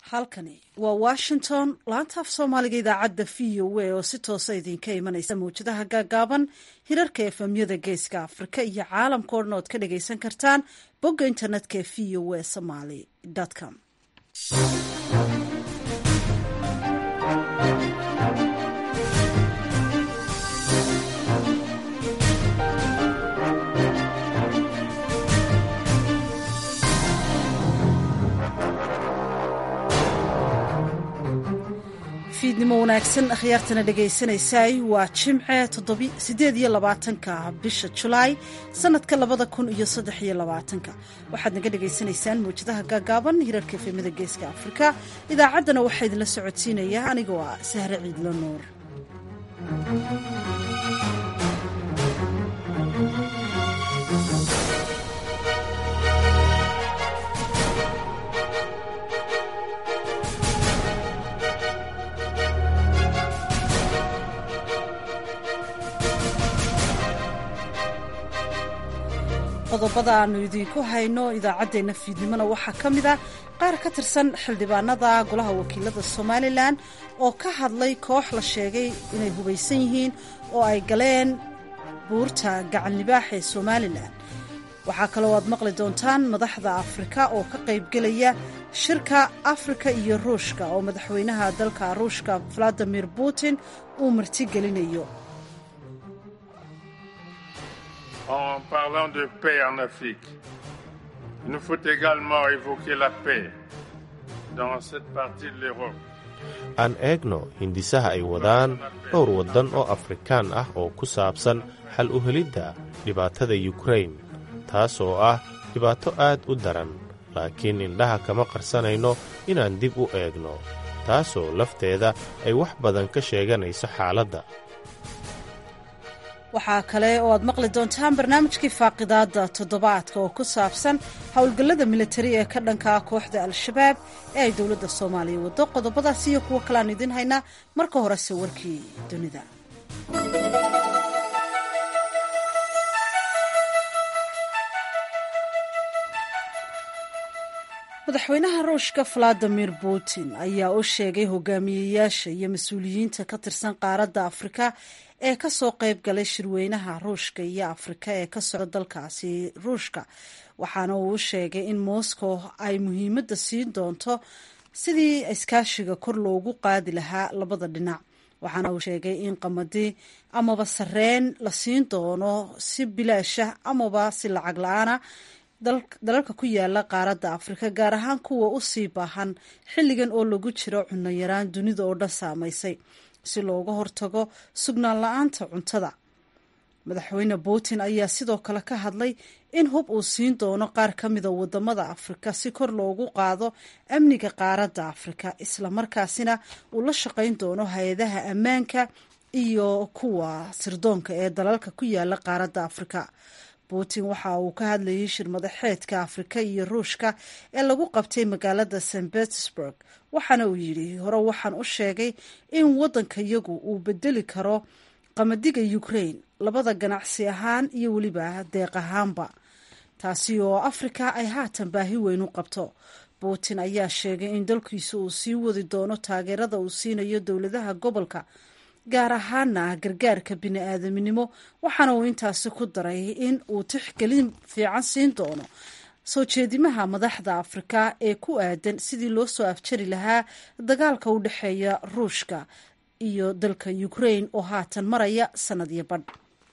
halkani waa washington laanta af soomaaliga idaacadda v o a oo si toosa idinka imanaysa mawjadaha gaagaaban hirarka efemyada geeska afrika iyo caalamka o dhan ood ka dhagaysan kartaan bogga internetka ee v o a somaly com fiidnimo wanaagsan akhyaartana dhagaysanaysay waa jimce sideed iyo labaatanka bisha julaay sanadka labada kun iyo saddex iyo labaatanka waxaad naga dhagaysanaysaan mawjadaha gaagaaban hirarka efemada geeska afrika idaacaddana waxaa idinla socodsiinaya anigoo ah sahre ciidlo nuur qodobada aanu idiinku hayno idaacaddeenna fiidnimona waxaa ka mid ah qaar ka tirsan xildhibaanada golaha wakiilada somalilan oo ka hadlay koox la sheegay inay hubaysan yihiin oo ay galeen buurta gacan libaax ee somalilan waxaa kaloo aad maqli doontaan madaxda afrika oo ka qaybgelaya shirka afrika iyo ruushka oo madaxweynaha dalka ruushka valadimir putin uu martigelinayo En parlant de paix en Afrique, il nous faut également évoquer la paix dans cette partie de l'Europe. aan eegno hindisaha ay wadaan dhowr waddan oo afrikaan ah oo ku saabsan xal u helidda dhibaatada yukrain taas oo ah dhibaato aad u daran laakiin indhaha kama qarsanayno inaan dib u eegno taasoo lafteeda ay wax badan ka sheeganayso xaaladda waxaa kale oo aad maqli doontaan barnaamijkii faaqidaadda toddobaadka oo ku saabsan howlgallada militari ee ka dhanka ah kooxda al-shabaab ee ay dowladda soomaaliya waddo qodobadaas iyo kuwo kaleaan idiin haynaa marka horese warkii dunida madaxweynaha ruushka valadimir putin ayaa u sheegay hogaamiyeyaasha iyo mas-uuliyiinta ka tirsan qaaradda afrika ee ka soo qayb galay shirweynaha ruushka iyo afrika ee ka socda dalkaasi ruushka waxaana uu u sheegay in moscow ay muhiimadda siin doonto sidii iskaashiga kor loogu qaadi lahaa labada dhinac waxaana uu sheegay in qamadi amaba sareen la siin doono si bilaasha amaba si lacag la-aana dalalka ku yaala qaaradda afrika gaar ahaan kuwa u sii baahan xilligan oo lagu jiro cunno yaraan dunida oo dhan saamaysay si looga hortago sugnaan la-aanta cuntada madaxweyne putin ayaa sidoo kale ka hadlay in hub uu siin doono qaar ka mida wadamada afrika si kor loogu qaado amniga qaaradda afrika islamarkaasina uu la shaqayn doono hay-adaha ammaanka iyo kuwa sirdoonka ee dalalka ku yaala qaaradda afrika putin waxa uu ka hadlayay shir madaxeedka afrika iyo ruushka ee lagu qabtay magaalada st petersburg waxaana uu yidhi hore waxaan u sheegay in waddanka yagu uu bedeli karo qamadiga ukraine labada ganacsi ahaan iyo weliba deeq ahaanba taasi oo afrika ay haatan baahi weyn u qabto putin ayaa sheegay in dalkiisu uu sii wadi doono taageerada uu siinayo dowladaha gobolka gaar ahaana gargaarka bini-aadaminimo waxaana uu intaasi ku daray in uu tixgelin fiican siin doono soo jeedimaha madaxda afrika ee ku aadan sidii loo soo afjari lahaa dagaalka u dhexeeya ruushka iyo dalka ukraine oo haatan maraya sanadyo badh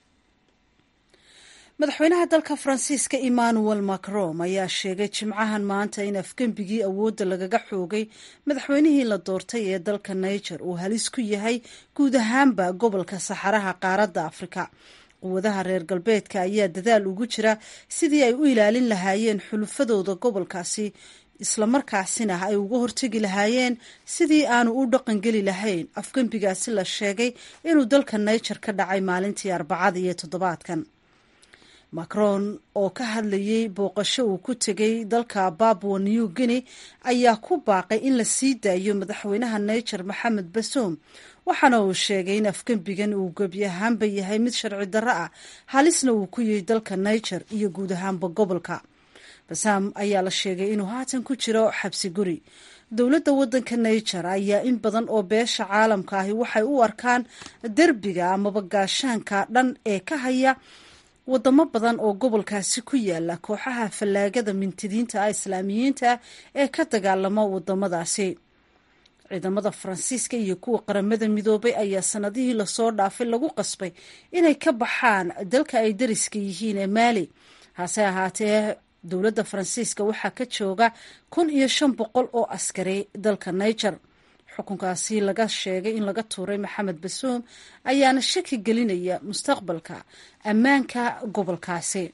madaxweynaha dalka faransiiska emmanuel macron ayaa sheegay jimcahan maanta in afgembigii awoodda lagaga xoogay madaxweynihii la doortay ee dalka niger uu halis ku yahay guud ahaanba gobolka saxaraha qaaradda afrika quwadaha reer galbeedka ayaa dadaal ugu jira sidii ay u ilaalin lahaayeen xulufadooda gobolkaasi islamarkaasina ay uga hortegi lahaayeen sidii aanu u dhaqangeli lahayn afgembigaasi la sheegay inuu dalka niger ka dhacay maalintii arbacada iyo toddobaadkan macron oo ka hadlayay booqasho uu ku tegay dalka babwa new guinea ayaa ku baaqay in la sii daayo madaxweynaha niger maxamed basoom waxaana uu sheegay in afgembigan uu gebi ahaanba yahay mid sharci darro ah halisna uu ku yahay dalka niger iyo guud ahaanba gobolka basaam ayaa la sheegay inuu haatan ku jiro xabsi guri dowladda waddanka niger ayaa in badan oo beesha caalamka ahi waxay u arkaan derbiga amaba gaashaanka dhan ee ka haya wadamo badan oo gobolkaasi ku yaala kooxaha fallaagada mintidiinta ah islaamiyiinta ah ee ka dagaalama wadamadaasi ciidamada faransiiska iyo kuwa qaramada midoobay ayaa sanadihii lasoo dhaafay lagu qasbay inay ka baxaan dalka ay dariska yihiin ee maali hase ahaatee dowladda faransiiska waxaa ka jooga kun iyo shan boqol oo askari dalka niger xukunkaasi laga sheegay in laga tuuray maxamed basuum ayaana shaki gelinaya mustaqbalka ammaanka gobolkaasi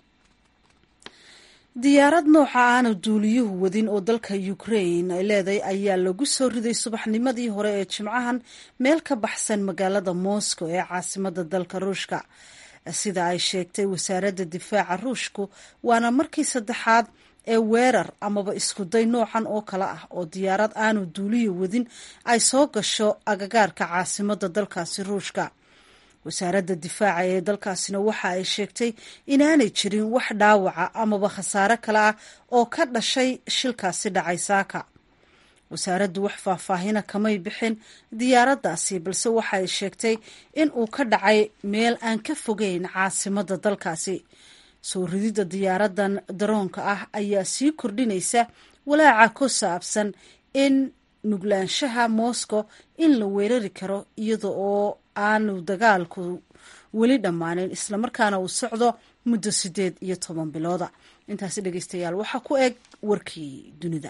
diyaarad nooca aana duuliyuhu wadin oo dalka ukrain ay leedahay ayaa lagu soo riday subaxnimadii hore ee jimcahan meel ka baxsan magaalada moscow ee caasimada dalka ruushka sida ay sheegtay wasaaradda difaaca ruushku waana markii saddexaad ee weerar amaba iskuday noocan oo kale ah oo diyaarad aanu duuliyo wadin ay soo gasho agagaarka caasimada dalkaasi ruushka wasaaradda difaaca ee dalkaasina waxa ay sheegtay inaanay jirin wax dhaawaca amaba khasaare kale ah oo ka dhashay shilkaasi dhacay saaka wasaaraddu wax faahfaahina kamay bixin diyaaraddaasi balse waxa ay sheegtay in uu ka dhacay meel aan ka fogeyn caasimada dalkaasi soo rididda diyaaradan daroonka ah ayaa sii kordhinaysa walaaca ku saabsan in nuglaanshaha moscow in la weerari karo iyada oo aanu dagaalku weli dhammaanin islamarkaana uu socdo muddo siddeed iyo toban bilooda intaasi dhegeystayaal waxaa ku eg warkii dunida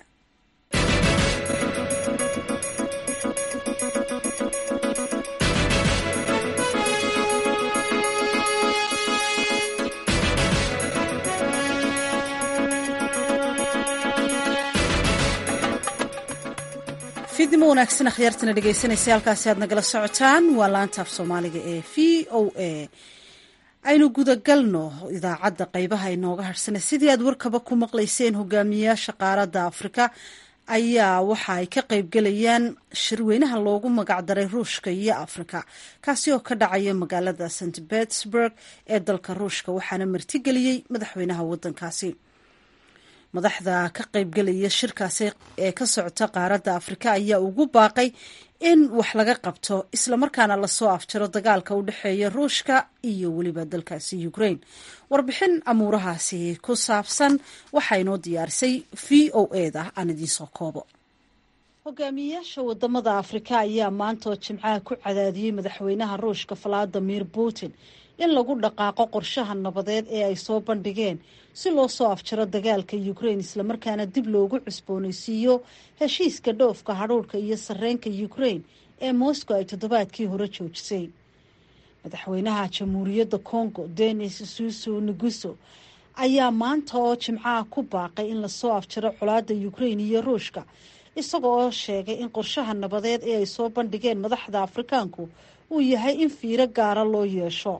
fidnimo wanaagsan akhyaartana dhegeysanaysa halkaasi aad nagala socotaan waa laantaaf soomaaliga ee v o a aynu gudagalno idaacadda qeybaha inooga harsana sidii aad warkaba ku maqlayseen hogaamiyayaasha qaaradda afrika ayaa waxa ay ka qeybgelayaan shirweynaha loogu magacdaray ruushka iyo afrika kaasi oo ka dhacaya magaalada st petersburg ee dalka ruushka waxaana martigeliyey madaxweynaha wadankaasi madaxda ka qeybgelaya shirkaasi ee ka socota qaaradda afrika ayaa ugu baaqay in wax laga qabto islamarkaana lasoo afjaro dagaalka u dhexeeya ruushka iyo weliba dalkaasi ukraine warbixin amuurahaasi ku saabsan waxaa inoo diyaarisay v o eda aan idiinsoo koobo hogaamiyeyaasha wadamada afrika ayaa maantaoo jimcaha ku cadaadiyey madaxweynaha ruushka valadimir putin in lagu dhaqaaqo qorshaha nabadeed ee ay soo bandhigeen si loo soo afjaro dagaalka ukraine islamarkaana dib loogu cusboonaysiiyo heshiiska dhoofka hadhuurhka iyo sarreenka ukraine ee moscow ay toddobaadkii hore joojisay madaxweynaha jamhuuriyadda congo denis susu neguso ayaa maanta oo jimcaha ku baaqay in lasoo afjaro colaadda ukraine iyo ruushka isaga oo sheegay in qorshaha nabadeed ee ay soo bandhigeen madaxda afrikaanku uu yahay in fiiro gaara loo yeesho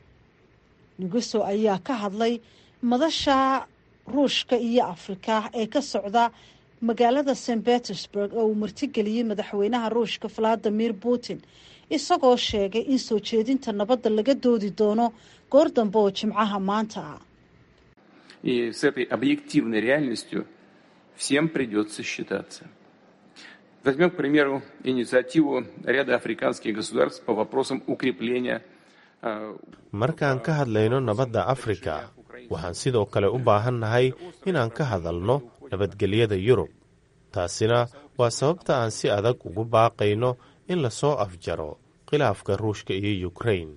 neguso ayaa ka hadlay madasha ruushka iyo afrika ee ka socda magaalada st petersburg oo uu martigeliyey madaxweynaha ruushka valadimir putin isagoo sheegay in soo jeedinta nabadda laga doodi doono goor dambe oo jimcaha maanta ah И с этой объективной реальностью всем придется считаться. Возьмем, к примеру, инициативу ряда африканских государств по вопросам укрепления markaan ka hadlayno nabadda afrika waxaan sidoo kale u baahannahay inaan ka hadalno nabadgelyada yurub taasina waa sababta aan si adag ugu baaqayno in lasoo afjaro khilaafka ruushka iyo ukraine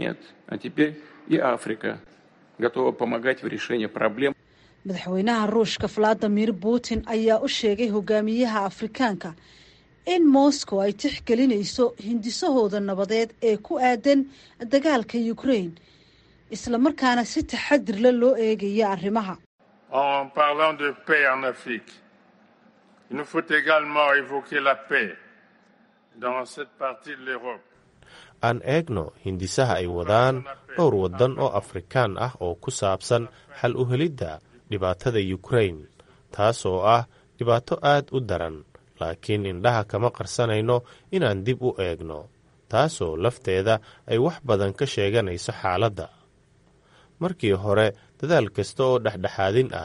madaxweynaha ruushka valadimir putin ayaa u sheegay hogaamiyaha afrikaanka in moscow ay tixgelinayso hindisahooda nabadeed ee ku aadan dagaalka ukraine islamarkaana si taxadirla loo eegaya arrimaha En parlant de paix en Afrique, il nous faut également évoquer la paix dans cette partie de l'Europe. aan eegno hindisaha ay wadaan dhowr waddan oo afrikaan ah oo ku saabsan xal u helidda dhibaatada ukraine taas oo ah dhibaato aad u daran laakiin indhaha kama qarsanayno inaan dib u eegno taasoo lafteeda ay wax badan ka sheeganayso xaaladda markii hore dadaal kasta oo dhexdhexaadin ah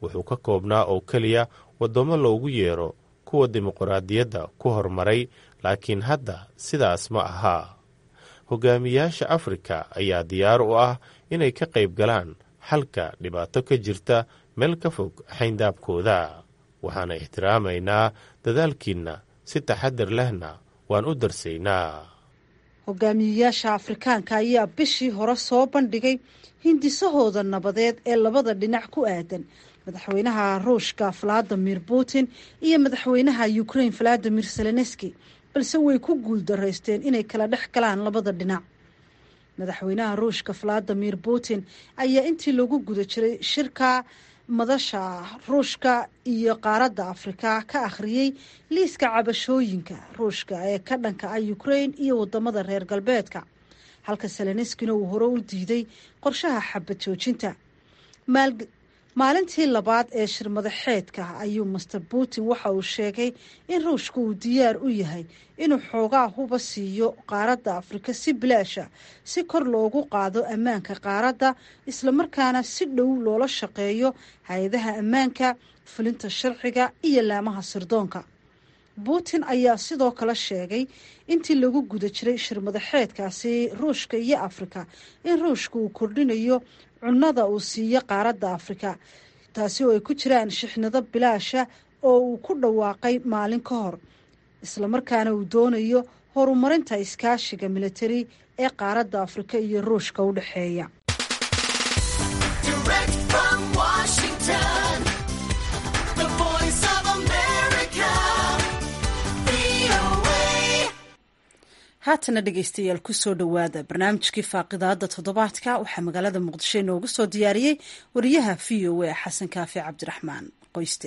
wuxuu ka koobnaa oo keliya waddamo loogu yeero kuwa dimuqraadiyadda ku hormaray laakiin hadda sidaas ma ahaa hogaamiyaasha afrika ayaa diyaar u ah inay ka qayb galaan xalka dhibaato ka jirta meel ka fog xayndaabkooda waxaana ixtiraamaynaa dadaalkiinna si taxadar lehna waan u darsaynaa hogaamiyeyaasha afrikaanka ayaa bishii hore soo bandhigay hindisahooda nabadeed ee labada dhinac ku aadan madaxweynaha ruushka valadimir putin iyo madaxweynaha ukraine valadimir zelenski balse way ku guuldaraysteen inay kala dhex galaan labada dhinac madaxweynaha ruushka valadimir putin ayaa intii lagu guda jiray shirka madasha ruushka iyo qaaradda afrika ka akhriyey liiska cabashooyinka ruushka ee ka dhanka ah ukraine iyo wadamada reer galbeedka halka seleniskina uu hore u diiday qorshaha xabad joojinta maalintii labaad ee shir madaxeedka ayuu master putin waxa uu sheegay in ruushka uu diyaar u yahay inuu xoogaa huba siiyo qaaradda afrika si bilaasha si kor loogu qaado ammaanka qaaradda islamarkaana si dhow loola shaqeeyo hay-adaha ammaanka fulinta sharciga iyo laamaha sirdoonka putin ayaa sidoo kale sheegay intii lagu guda jiray shir madaxeedkaasi ruushka iyo afrika in ruushka uu kordhinayo cunnada uu siiyo qaaradda afrika taasi oo ay ku jiraan shixnado bilaasha oo uu ku dhawaaqay maalin ka hor islamarkaana uu doonayo horumarinta iskaashiga militari ee qaaradda afrika iyo ruushka u dhexeeya haatana dhegeystayaal kusoo dhowaada barnaamijkii faaqidaada toddobaadka waxaa magaalada muqdisho inoogu soo diyaariyey wariyaha v o a xasan kaafi cabdiraxmaan qoyste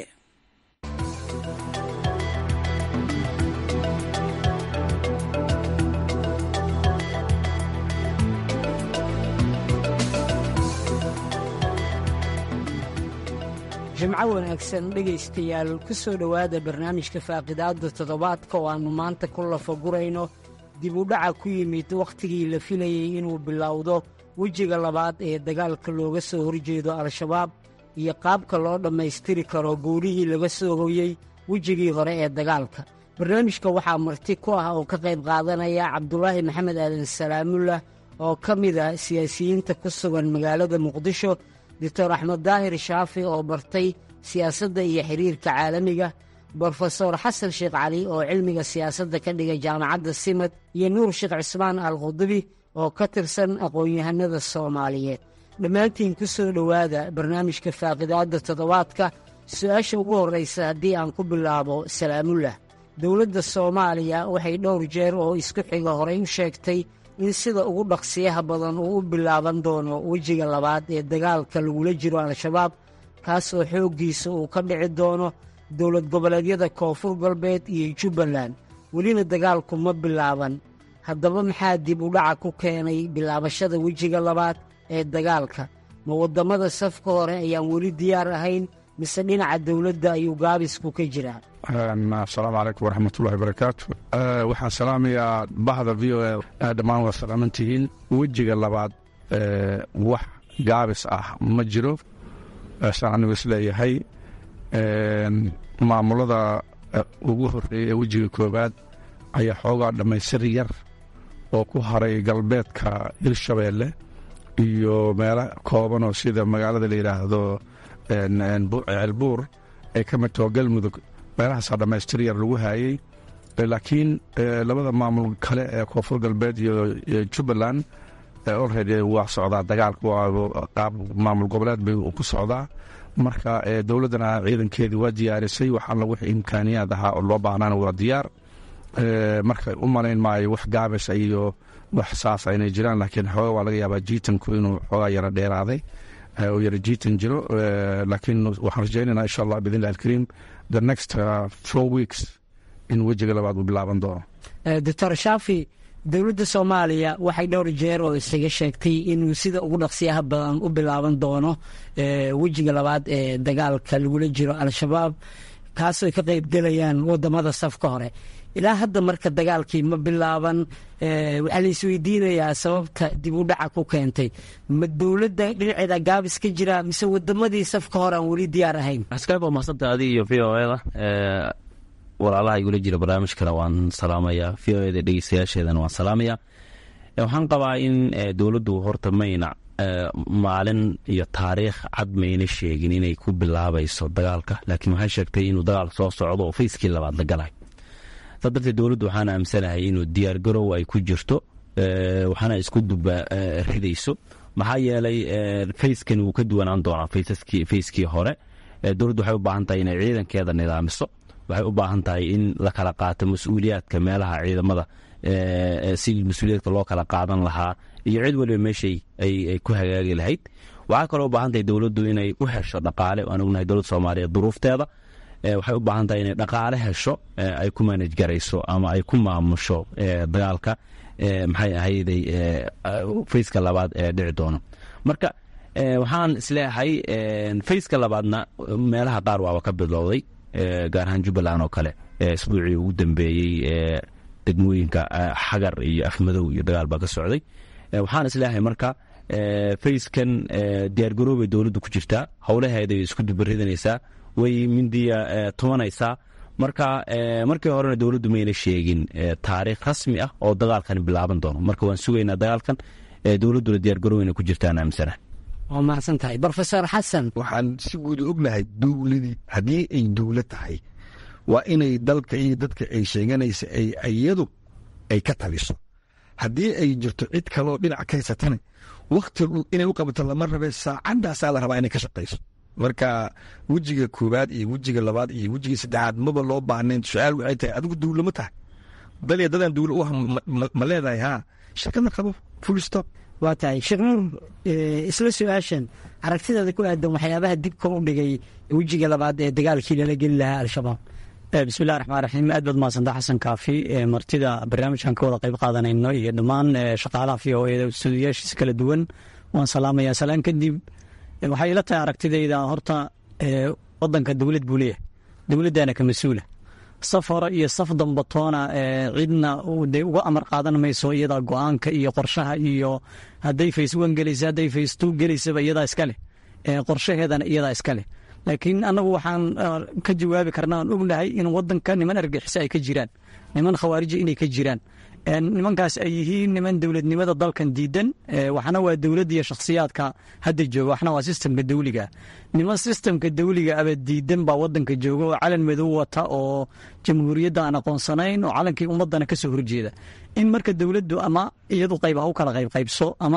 jimco wanaagsan dhegaystayaal ku soo dhowaada barnaamijka faaqidaadda toddobaadka oo aannu maanta ku lafagurayno dib u dhaca ku yimid wakhtigii la filayey inuu bilowdo wejiga labaad ee dagaalka looga soo horjeedo al-shabaab iyo qaabka loo dhammaystiri karo guulihii laga soo hoyey wejigii hore ee dagaalka barnaamijka waxaa marti ku ah oo ka qayb qaadanaya cabdulaahi maxamed aadan salaamullah oo ka mid ah siyaasiyiinta ku sugan magaalada muqdisho doctor axmed daahir shaafi oo bartay siyaasadda iyo xiriirka caalamiga brofesor xasan sheekh cali oo cilmiga siyaasadda ka dhigay jaamacadda simad iyo nuur sheekh cismaan al khudubi oo ka tirsan aqoon-yahanada soomaaliyeed dhammaantiin ku soo dhowaada barnaamijka faaqidaadda toddobaadka su-aasha ugu horraysa haddii aan ku bilaabo salaamullah dowladda soomaaliya waxay dhowr jeer oo isku xiga horey u sheegtay in sida ugu dhaqsiyaha badan uu u bilaaban doono wejiga labaad ee dagaalka lagula jiro al-shabaab kaas oo xooggiisa uu ka dhici doono dowlad goboleedyada koonfur galbeed iyo jubbaland welina dagaalku ma bilaaban haddaba maxaa dib u dhaca ku keenay bilaabashada wejiga labaad ee dagaalka ma waddamada safka hore ayaan weli diyaar ahayn mise dhinaca dowladda ayuu gaabisku ka jiraa asalaamu calaykum waraxmatullahi barakaatu waxaan salaamayaa bahda v o a dhammaan waa salaaman tihiin wejiga labaad wax gaabis ah ma jiro saan anigu isleeyahay maamulada ugu horreeyay ee wejiga koowaad ayaa xoogaa dhammaystir yar oo ku haray galbeedka hirshabeelle iyo meelo koobanoo sida magaalada la yidhaahdo ceelbuur ay ka mid taho galmudug meelahaasaa dhammaystir yar lagu haayey laakiin labada maamul kale ee koonfur galbeed iyo jubbaland olredy waa socdaa dagaalka qaab maamul goboleed bay ku socdaa marka dowladdana ciidankeedii waa diyaarisay waxaana wix imkaaniyaad ahaa oo loo baahnaana waa diyaar marka u malayn maayo wax gaabis iyo wax saasa inay jiraan laakiin xooga waa laga yaabaa jiitanku inuu xoogaa yara dheeraaday oo yara jiitan jiro laakiin waxaan rajaynayna insha allah bidn illahi alkariim the next four weeks in wejiga labaad uu bilaaban doono doctor shaafi dowladda soomaaliya waxay dhowr jeer oo isaga sheegtay inuu sida ugu dhaqsiyaha badan u bilaaban doono wejiga labaad ee dagaalka lagula jiro al-shabaab kaasoo ka qaybgelayaan wadamada safka hore ilaa hadda marka dagaalkii ma bilaaban waxaa la isweydiinayaa sababta dib u dhaca ku keentay ma dowladda dhinaceeda gaabis ka jira mise wadamadii safka hore aan weli diyaar ahayn askayb waa mahadsantaha adiga iyo v o eda walaalaha igula jira barnaamijkana waan salaamaya v o eda dhegeystayaasheedana waan salaamaya waxaan qabaa in dowladdu horta mayna maalin iyo taariikh cad mayna sheegin inay ku bilaabayso dagaalka laakiin waxay sheegtay inuu dagaal soo socdo oo fayskii labaad la galay saa darteed dowladdu waxaan aamsanahay inuu diyaargarow ay ku jirto waxaana isku duba ridayso maxaa yeelay fayskan wuu ka duwanaan doonaa fayskii hore dowladdu waxay u baahan tahay inay ciidankeeda nidaamiso waxay u baahan tahay in la kala qaato mas-uuliyaadka meelaha ciidamada si mas-uuliyaadka loo kala qaadan lahaa iyo cid waliba meeshay ay ku hagaagi lahayd waxaa kaloo u baahan tahay dowladdu inay u hesho dhaqaale waan ognahay dowladda soomaaliya duruufteeda waxay u baahan tahay inay dhaqaale hesho ay ku manaj garayso ama ay ku maamusho dagaalka maxay ahayday fayska labaad ee dhici doono marka waxaan isleeyahay fayska labaadna meelaha qaar waaba ka bilowday gaar ahaan jubbaland oo kale isbuucii ugu dambeeyey degmooyinka xagar iyo afmadow iyo dagaal baa ka socday waxaan isleeyahay marka fayskan diyaargaroobay dowladdu ku jirtaa howlaheeday isku dubaridanaysaa way mindiya tumanaysaa marka markii horena dowladdu mayna sheegin taariikh rasmi ah oo dagaalkan bilaaban doono marka waan sugaynaa dagaalkan dowladduna diyaargaroweyna ku jirtaan aaminsana waa mahadsan tahay brofesor xasan waxaan si guud ognahay dowladii haddii ay dowlad tahay waa inay dalka iyo dadka ay sheeganaysa ay iyadu ay ka taliso haddii ay jirto cid kaloo dhinac ka haysatana wakti inay u qabato lama rabe saacadaasaa la rabaa inay ka shaqayso marka wejiga koowaad iyo wejiga labaad iyo wejiga saddexaad maba loo baahnayn su-aal waxay tahay adigu dowla ma tahay dalya dadaan dowla u ma leedahay haa shirkadna qabo full stop waa tahay sheekh nuur isla su-aashan aragtidaada ku aadan waxyaabaha dibka u dhigay wejiga labaad ee dagaalkii lala geli lahaa al-shabaab bismillahi raxmaan raxiim aad baad mahadsantaa xasan kaafi martida barnaamijkan ka wada qayb qaadanayno iyo dhammaan shaqaalaha v o eda stuudiyaashiisa kala duwan waan salaamayaa salaan kadib waxay ila tahay aragtidayda horta wadanka dowlad buu leeyahay dowladdaana ka mas-uula saf hore iyo saf dambatoona cidna de uga amar qaadan mayso iyada go-aanka iyo qorshaha iyo hadday face one gelaysa hadday face two gelaysaba iyadaa iska leh qorshaheedana iyadaa iska leh laakiin annagu waxaan ka jawaabi karna aan ognahay in wadanka niman argixisa ay ka jiraan niman khawaarija inay ka jiraan nimankaas ay yihiin niman dowladnimada dalkan diidan waxna waa dowladda iyo shakhsiyaadka hadda jooga waxna waa sistemka dawliga niman sistemka dawliga aba diidan baa wadanka jooga oo calan madow wata oo jamhuuriyadda aan aqoonsanayn oo calankii ummadana kasoo horjeeda in marka dowladdu ama iyadu qayb ha u kala qaybqaybso ama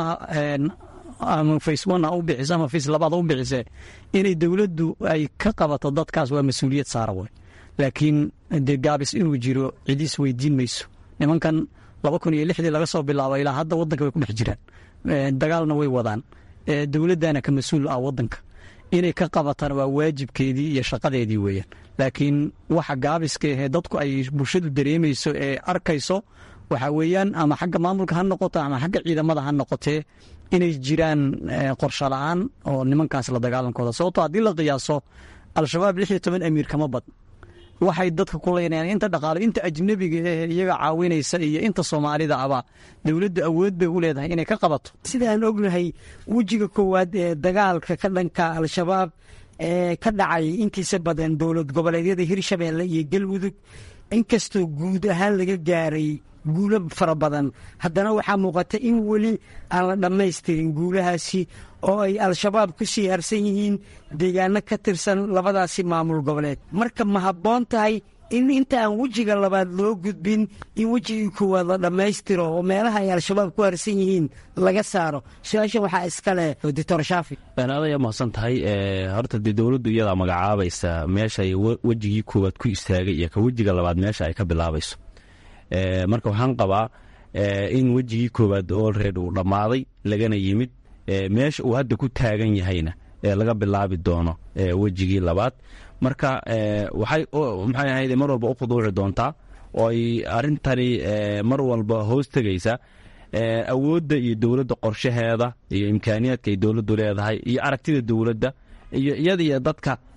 ama face one ha u bixiso ama face labaad ha u bixise inay dowladdu ay ka qabato dadkaas waa mas-uuliyad saara wey laakiin dee gaabis inuu jiro cidiis weydiin mayso nimankan laba kun iyo lixdii laga soo bilaabo ilaa hadda wadanka way ku dhex jiraan dagaalna way wadaan dowladdana ka mas-uul ah wadanka inay ka qabatana waa waajibkeedii iyo shaqadeedii weeyaan laakiin waxa gaabiska ahee dadku ay bulshadu dareemayso ee arkayso waxa weeyaan ama xagga maamulka ha noqoto ama xagga ciidamada ha noqotee inay jiraan qorsho la-aan oo nimankaas la dagaalankooda sababto haddii la qiyaaso al-shabaab lix iyo toban amiir kama badn waxay dadka ku leynayaan inta dhaqaalo inta ajnabiga ee iyaga caawinaysa iyo inta soomaalida aba dowladdu awood bay u leedahay inay ka qabato sidaan ognahay wejiga koowaad ee dagaalka ka dhanka al-shabaab ee ka dhacay intiisa badan dowlad goboleedyada hirshabeelle iyo galmudug inkastoo guud ahaan laga gaaray guulo fara badan haddana waxaa muuqata in weli aan la dhammaystirin guulahaasi oo ay al-shabaab ku sii harsan yihiin deegaano ka tirsan labadaasi maamul goboleed marka ma habboon tahay in inta aan wejiga labaad loo gudbin in wejigii koowaad la dhammaystiro oo meelaha ay al-shabaab ku harsan yihiin laga saaro su-aashan waxaa iskaleh doctor shaafi adaya mahadsan tahay horta dee dowladdu iyadaa magacaabaysa meesha ay wejigii koowaad ku istaagay iyo ka wejiga labaad meesha ay ka bilaabayso marka waxaan qabaa in wejigii koowaad olred uu dhammaaday lagana yimid meesha uu hadda ku taagan yahayna laga bilaabi doono wejigii labaad marka waxay maxay ahayd mar walba u khuduuci doontaa oo ay arrintani mar walba hoos tegaysa awoodda iyo dowladda qorshaheeda iyo imkaaniyaadka ay dowladdu leedahay iyo aragtida dowladda iyo iyada iyo dadka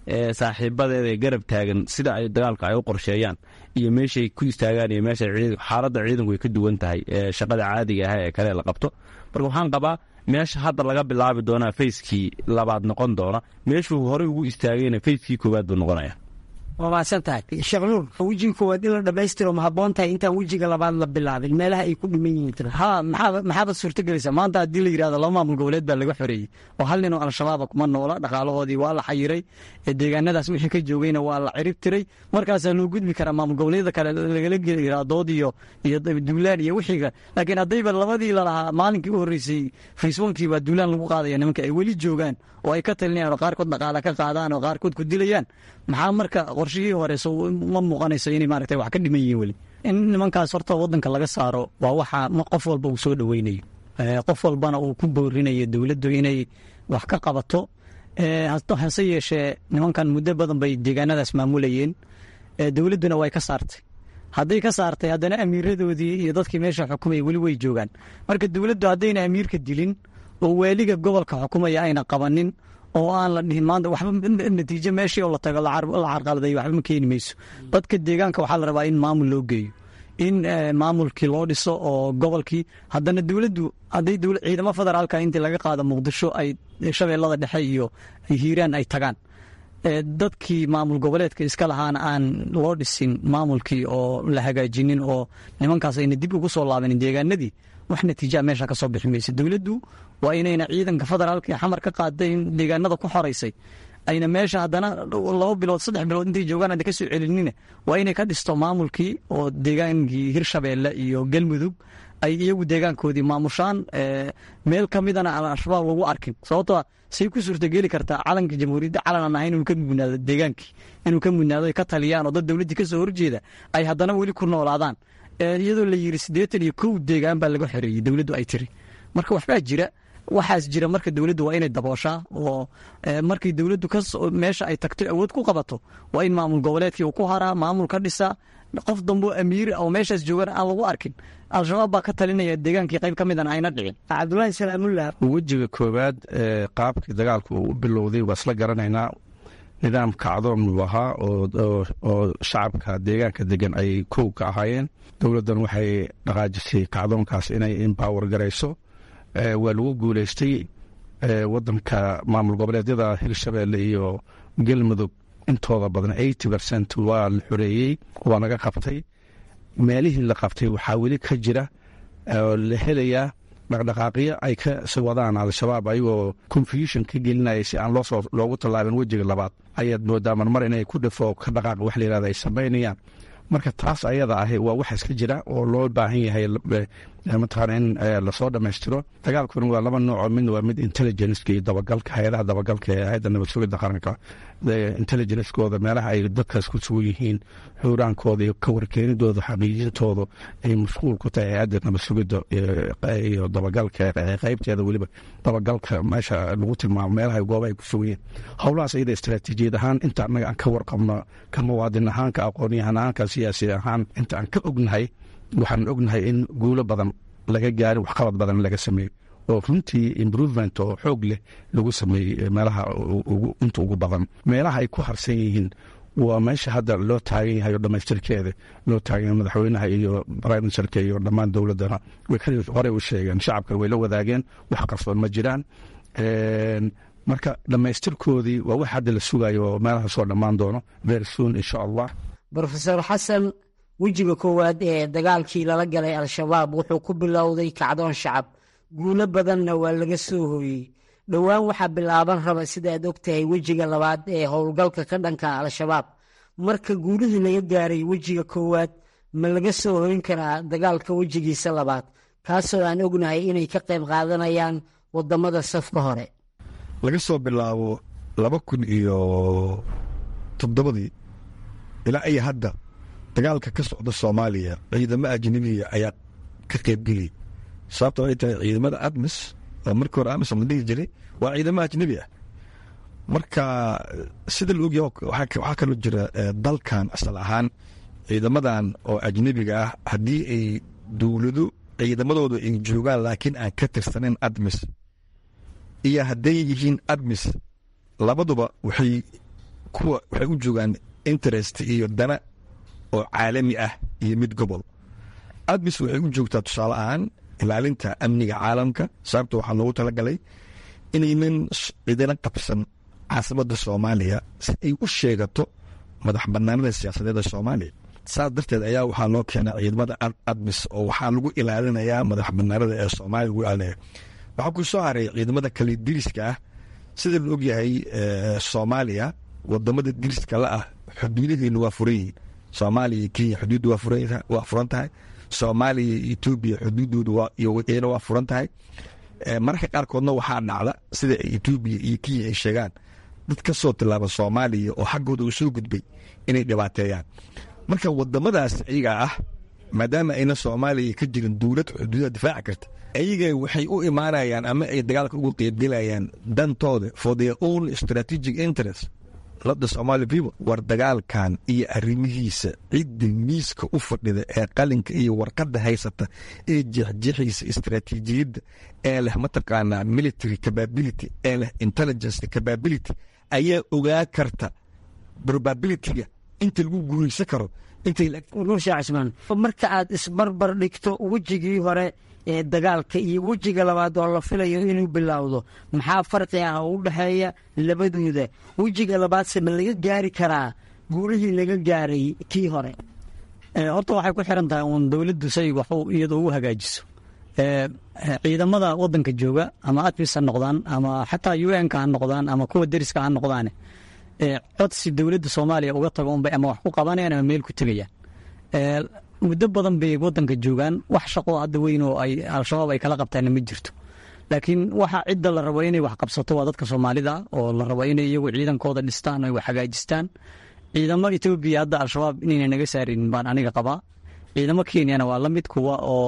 saaxiibadeeda ee garab taagan sida ay dagaalka ay u qorsheeyaan iyo meeshay ku istaagaan iyo meesha xaaladda ciidanku ay ka duwan tahay shaqada caadiga ah ee kale la qabto marka waxaan qabaa meesha hadda laga bilaabi doonaa fayskii labaad noqon doona meeshuu horey ugu istaagayna fayskii koowaad buu noqonaya waa mahadsan tahay sheekh nuur wejiga koowaad in la dhammaystiro ma habboon tahay intaan wejiga labaad la bilaabin meelaha ay ku dhiman yihiin ha maxaa maxaabad suurtagelaysaa maanta haddii la yidhahdo laba maamul goboleed baa laga xoreeyey oo hal nin oo al-shabaaba kuma noola dhaqaalahoodii waa la xayiray deegaanadaas wixii ka joogayna waa la cirib tiray markaasaa loo gudbi karaa maamul goboleedyada kale lagala geli karaa dood iyo iyo duulaan iyo wixiiga laakiin haddayba labadii lalahaa maalinkii u horreysay facebookii baa duulaan lagu qaadaya nimanka ay weli joogaan oo ay ka talinayaan oo qaarkood dhaqaala ka qaadaan oo qaarkood ku dilayaan maxaa marka qorshihii hore so ma muuqanayso inay maaragtay wax ka dhiman yihiin weli in nimankaas horta waddanka laga saaro waa waxa qof walba uu soo dhoweynayo qof walbana uu ku boorinayo dowladdu inay wax ka qabato hase yeeshee nimankan muddo badan bay deegaanadaas maamulayeen dowladduna way ka saartay hadday ka saartay haddana amiiradoodii iyo dadkii meesha xukumaya weli way joogaan marka dowladdu haddayna amiirka dilin oo waaliga gobolka xukumaya ayna qabanin oo aan la dhihin maanta waxba natiijo meeshii oo la tago la carqaladay waxba ma keeni mayso dadka deegaanka waxaa la rabaa in maamul loo geeyo in maamulkii loo dhiso oo gobolkii haddana dowladdu hadday ciidamo federaalka intii laga qaado muqdisho ay shabeellada dhexe iyo hiiraan ay tagaan dadkii maamul goboleedka iska lahaana aan loo dhisin maamulkii oo la hagaajinin oo nimankaas ayna dib ugu soo laabanin deegaanadii wax natiijaa meesha ka soo bixi maysa dowladdu waa inayna ciidanka federaalka ee xamar ka qaaday in deegaanada ku xoraysay ayna meesha haddana laba bilood saddex bilood intay joogaan hadda ka soo celinina waa inay ka dhisto maamulkii oo deegaankii hirshabeelle iyo galmudug ay iyagu deegaankoodii maamushaan meel ka midana aan al-shabaab lagu arkin sababtoo say ku suurtageli kartaa calanka jamhuuriyadda calan aan ahayn inuu ka mudnaado deegaankii inuu ka mudnaado ay ka taliyaan oo dad dowladdii ka soo horjeeda ay haddana weli ku noolaadaan iyadoo la yiri siddeetan iyo kow deegaan baa laga xoreeyey dowladdu ay tiri marka waxbaa jira waxaas jira marka dowladdu waa inay dabooshaa oo markii dowladdu meesha ay tagto awood ku qabato waa in maamul goboleedkii uu ku haraa maamul ka dhisaa qof dambo amiir oo meeshaas joogan aan lagu arkin al-shabaab baa ka talinaya deegaankii qayb ka midana ayna dhicin cabdulaahi salaamullah wejiga koowaad ee qaabkii dagaalku uu u bilowday waa isla garanaynaa nidaam kacdoon uu ahaa oo shacabka deegaanka degan ay kow ka ahaayeen dowladdan waxay dhaqaajisay kacdoonkaas inay embower garayso waa lagu guuleystay wadanka maamul goboleedyada hirshabeelle iyo galmudug intooda badan eighty percent waa la xoreeyey waa laga qabtay meelihii la qabtay waxaa weli ka jira oo la helayaa dhaqdhaqaaqyo ay ka si wadaan al-shabaab ayagoo confusion ka gelinaya si aan loosoo loogu tallaabin wejiga labaad ayaad moodaa marmar inay ku dhafo ka dhaqaaq wax la yihahda ay samaynayaan marka taas ayada ahi waa waxa iska jira oo loo baahan yahay mataqaana in lasoo dhammaystiro dagaalkuna waa laba nooco midna waa mid intelligenceka iyo dabagalka hay-adaha dabagalka ee hay-adda nabad sugidda qaranka intelligencekooda meelaha ay dadkaas ku sugan yihiin xuuraankooda iyo ka warkeenidooda xaqiijintooda ay mashquul ku tahay hay-adda nabad sugidda iyo dabagalka qeybteeda weliba dabagalka meesha lagu tilmaamo meelaha gooba ay ku sugan yihiin howlahaas iyada istaraatiijiyad ahaan inta annaga aan ka warqabno ka muwaadin ahaan ka aqoonyahan ahaan ka siyaasi ahaan inta aan ka ognahay waxaan ognahay in guulo badan laga gaarin waxqabad badan laga sameeyo oo runtii improvement oo xoog leh lagu sameeyey meelaha inta ugu badan meelaha ay ku harsan yihiin waa meesha hadda loo taagan yahay oo dhammaystirkeeda loo taagan madaxweynaha iyo briministerka iyo dhammaan dowladdana way horey u sheegeen shacabka way la wadaageen wax qarsoon ma jiraan marka dhammaystirkoodii waa wax hadda la sugayo oo meelaha soo dhammaan doono very soon insha allah rofeor xasan wejiga koowaad ee dagaalkii lala galay al-shabaab wuxuu ku bilowday kacdoon shacab guulo badanna waa laga soo hooyey dhowaan waxaa bilaaban raba sida aad ogtahay wejiga labaad ee howlgalka ka dhanka al-shabaab marka guulihii laga gaaray wejiga koowaad ma laga soo hoyn karaa dagaalka wejigiisa labaad kaasoo aan ognahay inay ka qayb qaadanayaan wadamada safka hore laga soo bilaabo laba kun iyo toddobadii ilaa iyo hadda dagaalka ka socda soomaaliya ciidamo ajnabiya ayaa ka qaybgeliyay sababta waxay tahay ciidamada admis oo markii hore amisom la dhihi jiray waa ciidamo ajnabi ah marka sida la ogyaha waxaa kaloo jira dalkan asal ahaan ciidamadan oo ajnabiga ah haddii ay dowlado ciidamadooda ay joogaan laakiin aan ka tirsanayn admis iyo hadday yihiin admis labaduba waxay kuwa waxay u joogaan interest iyo dana oo caalami ah iyo mid gobol admis waxay u joogtaa tusaale ahaan ilaalinta amniga caalamka sababta waxaa loogu talagalay inaynan cidina qabsan caasimada soomaaliya si ay u sheegato madax banaanada siyaasadeed ee soomaaliya saas darteed ayaa waxaa loo keenay ciidamada admis oo waxaa lagu ilaalinayaa madax banaanada ee soomaaliya lagu ilaalinaya waxaa ku soo haray ciidamada kale diriska ah sida la ogyahay soomaaliya wadamada diriska la ah xuduudaheenu waa furan yihiin soomaaliya iyo kenya xuduudda waa furan tahay soomaaliya iyo etoobiya xuduuddooda waa furan tahay mararka qaarkoodna waxaa dhacda sida etoobiya iyo kenya ay sheegaan dad ka soo tilaaba soomaaliya oo xaggooda uu soo gudbay inay dhibaateeyaan marka wadamadaas iyaga ah maadaama ayna soomaaliya ka jirin dowlad xuduudaha difaaci karta ayaga waxay u imaanayaan ama ay dagaalka ugu qeybgelayaan dantooda for their own strategic interest lada somaali people war dagaalkan iyo arrimihiisa cidda miiska u fadhida ee qalinka iyo warqadda haysata ee jeexjeexaysa istraatiijiyadda ee leh mataqaanaa military capability ee leh intelligence capability ayaa ogaa karta probabilityga inta lagu guulaysan karo nuur sheekh cismaan marka aad isbarbar dhigto wejigii hore ee dagaalka iyo wejiga labaad oo la filayo inuu bilowdo maxaa farqi ah oo u dhexeeya labadooda wejiga labaadse ma laga gaari karaa guulihii laga gaaray kii hore horta waxay ku xiran tahay uun dowladdu say wax iyadoo ugu hagaajiso ciidamada wadanka jooga ama admis ha noqdaan ama xataa u n ka ha noqdaan ama kuwa deriska ha noqdaane codsi dowladda soomaaliya uga tago unbay ama wax ku qabanayaan ama meel ku tegayaan muddo badan bay wadanka joogaan wax shaqoo hadda weyn oo ay al-shabaab ay kala qabtaanna ma jirto laakiin waxa cidda la rabo inay wax qabsato waa dadka soomaalida oo la rabo inay iyagu ciidankooda dhistaan ay wax hagaajistaan ciidamo etoobiya hadda al-shabaab inayna naga saarin baan aniga qabaa ciidamo kenyana waa la mid kuwa oo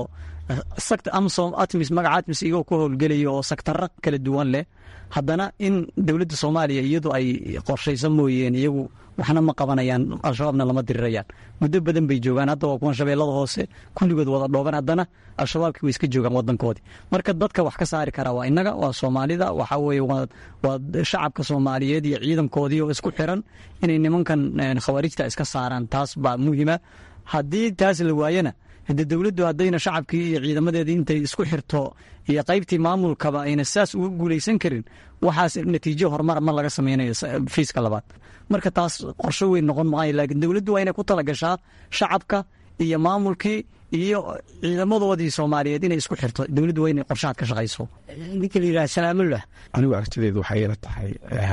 amsom atmis magaca atmis iyagoo ku howlgelaya oo saktaro kala duwan leh haddana in dowladda soomaaliya iyadu ay qorshayso mooyeen iyagu waxna ma qabanayaan al-shabaabna lama dirirayaan muddo badan bay joogaan hadda waa kuwan shabeellada hoose kulligood wada dhooban haddana al-shabaabkii way iska joogaan wadankoodii marka dadka wax ka saari karaa waa innaga waa soomaalida waxaa weeye waa shacabka soomaaliyeed iyo ciidankoodii oo isku xiran inay nimankan khawaarijta iska saaraan taas baa muhiima haddii taas la waayana hade dowladdu haddayna shacabkii iyo ciidamadeedii intay isku xirto iyo qaybtii maamulkaba ayna saas uga guulaysan karin waxaas natiijo horumar ma laga sameynayo fiiska labaad marka taas qorsho weyn noqon maayo laakiin dowladdu waa inay ku talagashaa shacabka iyo maamulkii iyo ciidamadoodii soomaaliyeed inay isku xirto dowladdu waa inay qorshahaad ka shaqayso ninka la yidhaha salaamullah anigu aragtideedu waxay ila tahay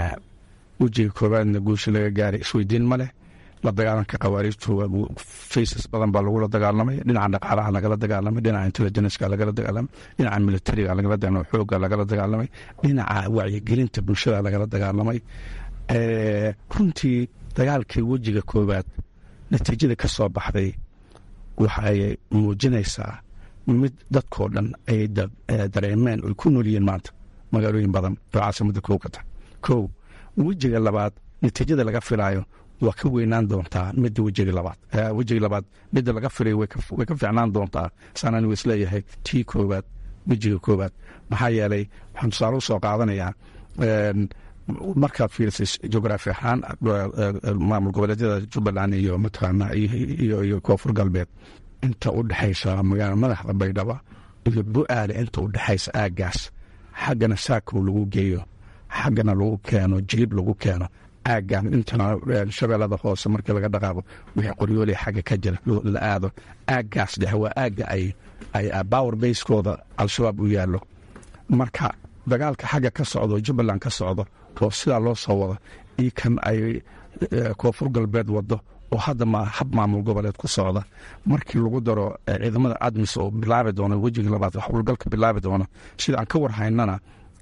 wejiga koowaadna guusha laga gaaray isweydiin ma leh la dagaalanka khawaariijtu faces badan baa lagula dagaalamay dhinaca dhaqaalaha lagala dagaalamay dhinaca intelligenceka lagala dagaalamay dhinaca militariga lagala dagaalamay xooga lagala dagaalamay dhinaca wacyigelinta bulshada lagala dagaalamay runtii dagaalkii wejiga koowaad natiijada ka soo baxday waxay muujinaysaa mid dadkoo dhan ay dareemeen oy ku noolyihiin maanta magaalooyin badan oo caasimada kow ka tahay kow wejiga labaad natiijada laga filaayo waa ka weynaan doontaa midda wejiga labaad wejiga labaad midda laga filay way ka fiicnaan doontaa saan anigu isleeyahay tii koowaad wejiga koowaad maxaa yeelay waxaan tusaale u soo qaadanayaa markaad fiirisay jugraafi ahaan maamul goboleedyada jubbaland iyo mataqaana iyo koonfur galbeed inta u dhexaysa magaala madaxda baydhaba iyo bu-aale inta u dhexaysa aaggaas xaggana saakow lagu geeyo xaggana lagu keeno jilib lagu keeno aaggan intana shabeellada hoose markii laga dhaqaaqo wixii qoryooley xagga ka jira la aado aaggaas dhexe waa aagga ay ay power basekooda al-shabaab u yaallo marka dagaalka xagga ka socdo jubbaland ka socdo oo sidaa loo soo wado io kan ay koonfur galbeed wado oo hadda ma hab maamul goboleed ku socda markii lagu daro ciidamada admis oo bilaabi doono wejiga labaad howlgalka bilaabi doono sida aan ka warhaynana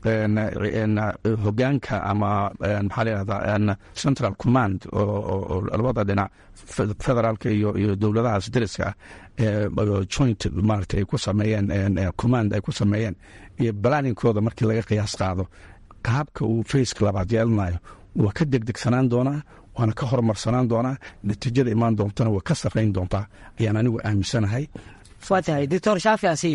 hogaanka ama maxaa layihahdaa central command oo labada dhinac federaalka iyo dowladahaas dariska ah joint maarata ay ku sameeyeen command ay ku sameeyeen iyo balaninkooda markii laga qiyaas qaado qaabka uu faceka labaad yeelanayo waa ka degdegsanaan doonaa waana ka horumarsanaan doonaa natiijada imaan doontana waa ka sarrayn doontaa ayaan anigu aaminsanahay waa tahay doctor shaafi asiyo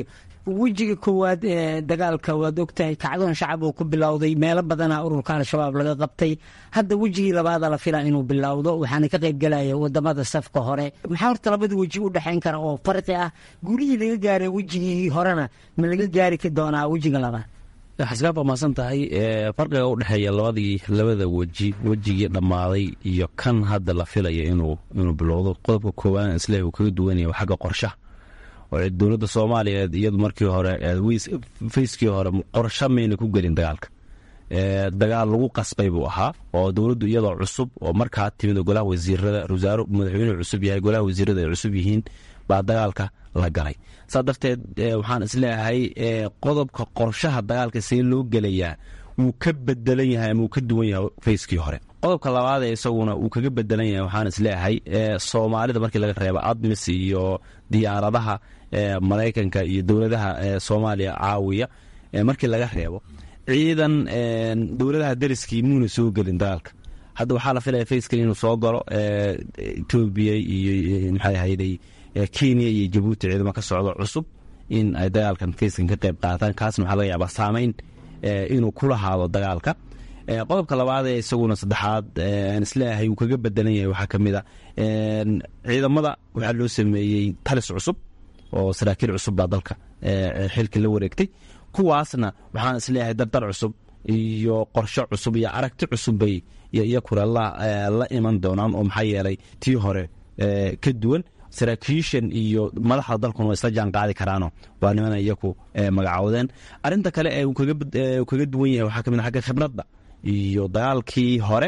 wejiga koowaad ee dagaalka waad ogtahay kacdoon shacab uu ku bilowday meelo badana ururka al-shabaab laga qabtay hadda wejigii labaada la filaa inuu bilowdo waxaana ka qayb galaya wadamada safka hore maxaa horta labada weji u dhexayn kara oo farqi ah gurihii laga gaaray wejigii horena ma laga gaari doonaa wejiga labaad xasgaab waa mahadsan tahay farqiga u dhexeeya labadii labada weji wejigii dhammaaday iyo kan hadda la filaya inuu inuu bilowdo qodobka koowaad isleh uu kaga duwanaya waa xagga qorshaha oo dowladda soomaaliyeed iyadu markii hore fayskii hore qorsho mayna ku gelin dagaalka dagaal lagu qasbay buu ahaa oo dowladdu iyadoo cusub oo markaa timid golaha wasiirada wasaaro madaxweynuhu cusub yahay golaha wasiirada ay cusub yihiin baa dagaalka la galay saa darteed waxaan isleeyahay qodobka qorshaha dagaalka see loo gelayaa wuu ka bedelan yahay ama wuu ka duwan yahay fayskii hore qodobka labaad ee isaguna uu kaga bedelan yahay waxaan isleeyahay soomaalida markii laga reebo admis iyo diyaaradaha maraykanka iyo dowladaha soomaaliya caawiya markii laga reebo ciidan dowladaha dariskii muuna soo gelin dagaalka hadda waxaa la filaya fayskan inuu soo galo etoobiya iyo maxay ahayday kenya iyo jabuuti ciidamo ka socdo cusub in ay dagaalkan fayskan ka qayb qaataan kaasna waxaa laga yaabaa saameyn inuu ku lahaado dagaalka qodobka labaad ee isaguna saddexaad aan isleeyahay uu kaga bedelan yahay waxaa ka mid a ciidamada waxaa loo sameeyey talis cusub oo saraakiil cusub baa dalka xilka la wareegtay kuwaasna waxaan isleeyahay dardar cusub iyo qorsho cusub iyo aragti cusub bay iyakuna la iman doonaan oo maxaa yeelay tii hore ka duwan saraakiishan iyo madaxda dalkuna waa isla jaan qaadi karaano waa nimana iyaku magacoodeen arinta kale ee uu kaga duwan yahay waxaa kamid agga khibradda iyo dagaalkii hore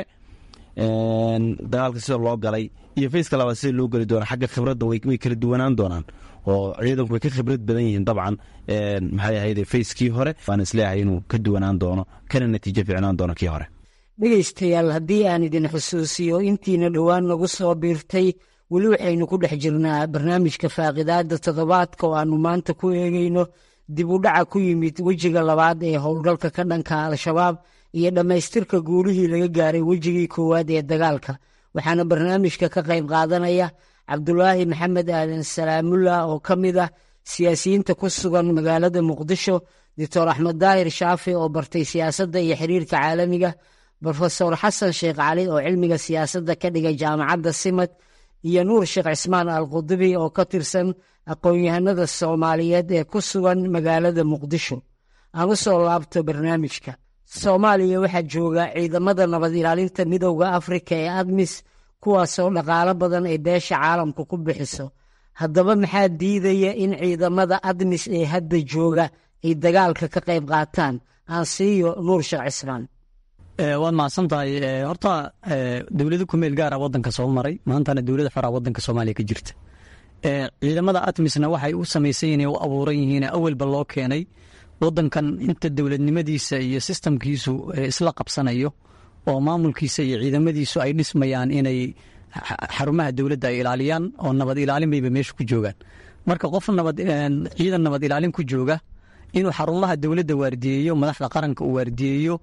dagaalka sida loo galay iyo fayska labaad sida loo geli doona xagga khibradda way kala duwanaan doonaan oo ciidanku way ka khibrad badan yihiin dabcan maxay ahayd fayskii hore waan isleeyahay inuu ka duwanaan doono kana natiijo fiicnaan doono kii hore dhegaystayaal haddii aan idin xusuusiyo intiina dhowaan nagu soo biirtay weli waxaynu ku dhex jirnaa barnaamijka faaqidaada toddobaadka oo aannu maanta ku eegayno dib u dhaca ku yimid wejiga labaad ee howlgalka ka dhanka al-shabaab iyo dhammaystirka guulihii laga gaaray wejigii koowaad ee dagaalka waxaana barnaamijka ka qayb qaadanaya cabdulaahi maxamed aadan salaamullah oo ka mid ah siyaasiyiinta ku sugan magaalada muqdisho doctor axmed daahir shaafi oo bartay siyaasadda iyo xiriirka caalamiga brofesor xasan sheekh cali oo cilmiga siyaasadda ka dhigay jaamacadda simad iyo nuur sheekh cismaan al qudubi oo ka tirsan aqoon-yahanada soomaaliyeed ee ku sugan magaalada muqdisho aan u soo laabto barnaamijka soomaaliya waxaa jooga ciidamada nabad ilaalinta midowda afrika ee admis kuwaasoo dhaqaalo badan ay beesha caalamka ku bixiso haddaba maxaa diidaya in ciidamada admis ee hadda jooga ay dagaalka ka qayb qaataan aan siiyo nuur sheekh cismaan waad mahadsan tahay horta dowlado kumeel gaara wadanka soo maray maantana dowlada xoraa wadanka soomaaliya ka jirta ciidamada atmisna waxay u samaysan yihiin u abuuran yihiin awalba loo keenay wadankan inta dowladnimadiisa iyo sistamkiisu isla qabsanayo oo maamulkiisa iyo ciidamadiisu ay dhismayaan inay xarumaha dowladda ay ilaaliyaan oo nabad ilaalin bayba meesha ku joogaan marka qof nabad ciidan nabad ilaalin ku jooga inuu xarumaha dowladda waardiyeeyo madaxda qaranka uu waardiyeeyo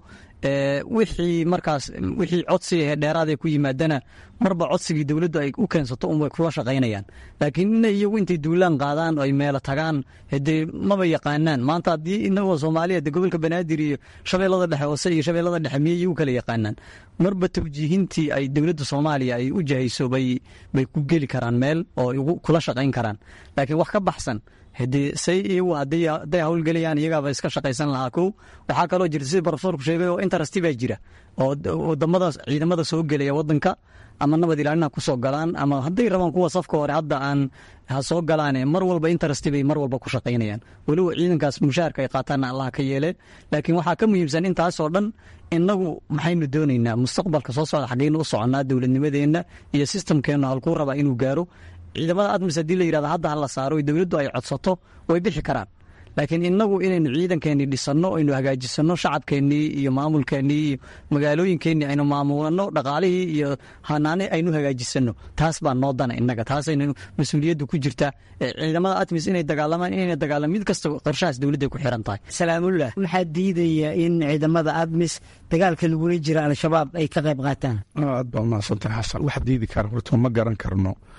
wixii markaas wixii codsiga dheeraadee ku yimaadana marba codsigii dowladdu ay u keensato unbay kula shaqaynayaan laakiin ina iyagu intay duulaan qaadaan ay meelo tagaan hadee maba yaqaanaan maanta haddii inagoo soomaaliya de gobolka banaadir iyo shabeellada dhexe hoose iyo shabeellada dhexe miyay iyagu kala yaqaanaan marba tawjiihintii ay dowladda soomaaliya ay u jahayso bay bay ku geli karaan meel oo kula shaqayn karaan laakiin wax ka baxsan hadee say iyagu hadday howlgelayaan iyagaaba iska shaqaysan lahaa kow waxaa kaloo jirta sida profesorku sheegay oo interesti baa jira oo wadamada ciidamada soo gelaya wadanka ama nabad ilaalin ha kusoo galaan ama hadday rabaan kuwa safka hore hadda aan ha soo galaane mar walba interesti bay mar walba ku shaqaynayaan weliba ciidankaas mushaharka ay qaataanna allah ka yeele laakiin waxaa ka muhiimsan intaasoo dhan inagu maxaynu doonaynaa mustaqbalka soo socda xaggeynu u soconnaa dowladnimadeenna iyo sistamkeennu halkuu rabaa inuu gaaro ciidamada admis haddii la yirahdo hadda hala saaro dowladdu ay codsato way bixi karaan laakiin inagu inaynu ciidankeennii dhisanno aynu hagaajisanno shacabkeennii iyo maamulkeennii iyo magaalooyinkeennii aynu maamulano dhaqaalihii iyo hanaane aynu hagaajisanno taas baa noo dana inaga taasaynu mas-uuliyaddu ku jirtaa ciidamada admis inay dagaalamaan inayna dagaalamaan mid kasta qorshahaas dowladday ku xiran tahay salaamullah maxaa diidaya in ciidamada admis dagaalka lagula jira al-shabaab ay ka qayb qaataan aad baa mahadsantahay xasan wax diidi kara horta ma garan karno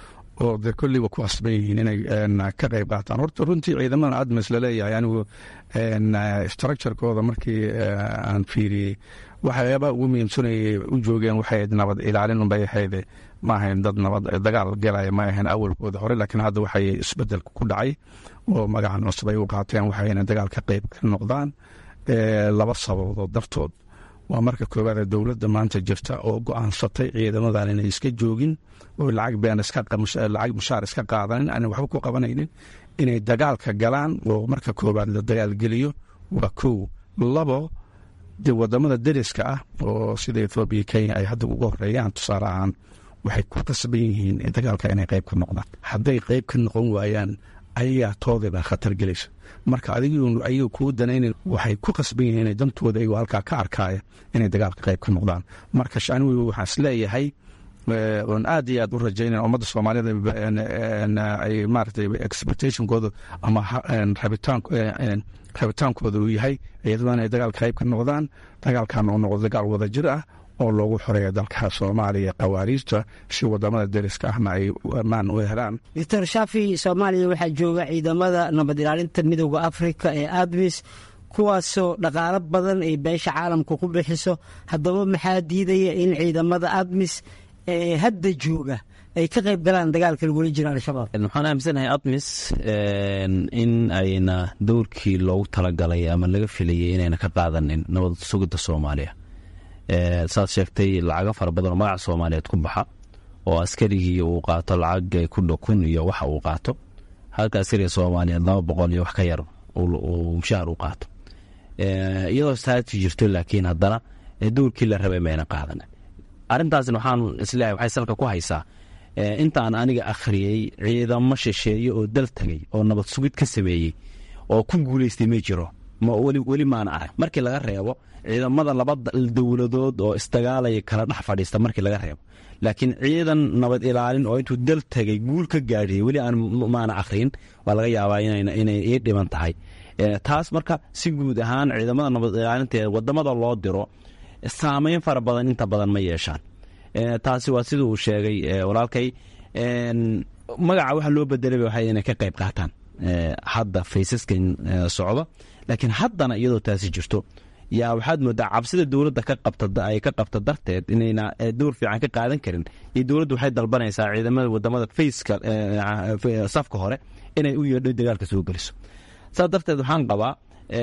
oo dee kolliba ku asban yihiin inay ka qayb qaataan horta runtii ciidamadan admis laleeyahay anigu structurekooda markii aan fiiriyey waxyaabaa ugu muhiimsanayay u joogeen waxay ahayd nabad ilaalin unbay ahayd ma ahayn dad nabad dagaal galaya ma ahayn awalkooda hore laakiin hadda waxay isbedelka ku dhacay oo magacan cusub ay u qaateen waxayna dagaal ka qayb ka noqdaan laba sababood dartood waa marka koowaad dowladda maanta jirta oo go-aansatay ciidamadan inay iska joogin oo lacag been lacag mushaar iska qaadanin aanay waxba ku qabanaynin inay dagaalka galaan oo marka koowaad la dagaalgeliyo waa kow labo de wadamada deriska ah oo sida ethoobiya kenya ay hadda uga horeeyaan tusaale ahaan waxay ku qasban yihiin dagaalka inay qayb ka noqdaan hadday qayb ka noqon waayaan ayagaa toodaba khatar gelaysa marka adiga kuu danaynan waxay ku qasban yihiin inay dantooda ayagoo halkaa ka arkaaya inay dagaalka qayb ka noqdaan marka anigu waxaan isleeyahay oon aad iyo aad u rajaynan ummadda soomaalida ay maaragtay expectationkooda ama rabitaankooda uu yahay iyadoo inay dagaalka qayb ka noqdaan dagaalkan uu noqdo dagaal wada jir ah oo loogu xoreeya dalka soomaaliya qawaariijta si wadamada deriska ahna ay ammaan u helaan doctor shaafi soomaaliya waxaa jooga ciidamada nabad ilaalinta midooda afrika ee admis kuwaasoo dhaqaalo badan ay beesha caalamka ku bixiso haddaba maxaa diidaya in ciidamada admis ee hadda jooga ay ka qayb galaan dagaalka lagula jira al-shabaab waxaan aaminsanahay admis in ayna dowrkii loogu talagalay ama laga filayay inayna ka qaadanin nabad sugidda soomaaliya saad sheegtay lacago fara badan oo magaca soomaaliyeed ku baxa oo askarigii uu qaato lacag ku dhow kun iyo waxa uu qaato halka askariga soomaaliyeed laba boqol iyo wax ka yar uu mushahar u qaato iyadoo saati jirto laakiin haddana dowrkii la rabay mayna qaadan arrintaasna waxaan isleeyahay waxay salka ku haysaa intaan aniga akhriyey ciidamo shisheeye oo dal tagay oo nabad sugid ka sameeyey oo ku guulaystay ma jiro weli maana arag markii laga reebo ciidamada laba dowladood oo isdagaalaya kala dhex fadhiista markii laga reebo laakiin ciidan nabad ilaalin oo intuu dal tagay guul ka gaadhiyey weli aan maana akhriyin waa laga yaabaa inay ii dhiban tahay taas marka si guud ahaan ciidamada nabad ilaalinta ee wadamada loo diro saameyn fara badan inta badan ma yeeshaan taasi waa sida uu sheegay walaalkay magaca waxa loo bedelay waxay inay ka qayb qaataan hadda faysaskan socda laakiin haddana iyadoo taasi jirto yaa waxaad moodaa cabsida dowladda ka qabta ay ka qabta darteed inayna dowr fiican ka qaadan karin iyo dowladdu waxay dalbanaysaa ciidamada wadamada fayska safka hore inay u yeedho dagaalka soo geliso saas darteed waxaan qabaa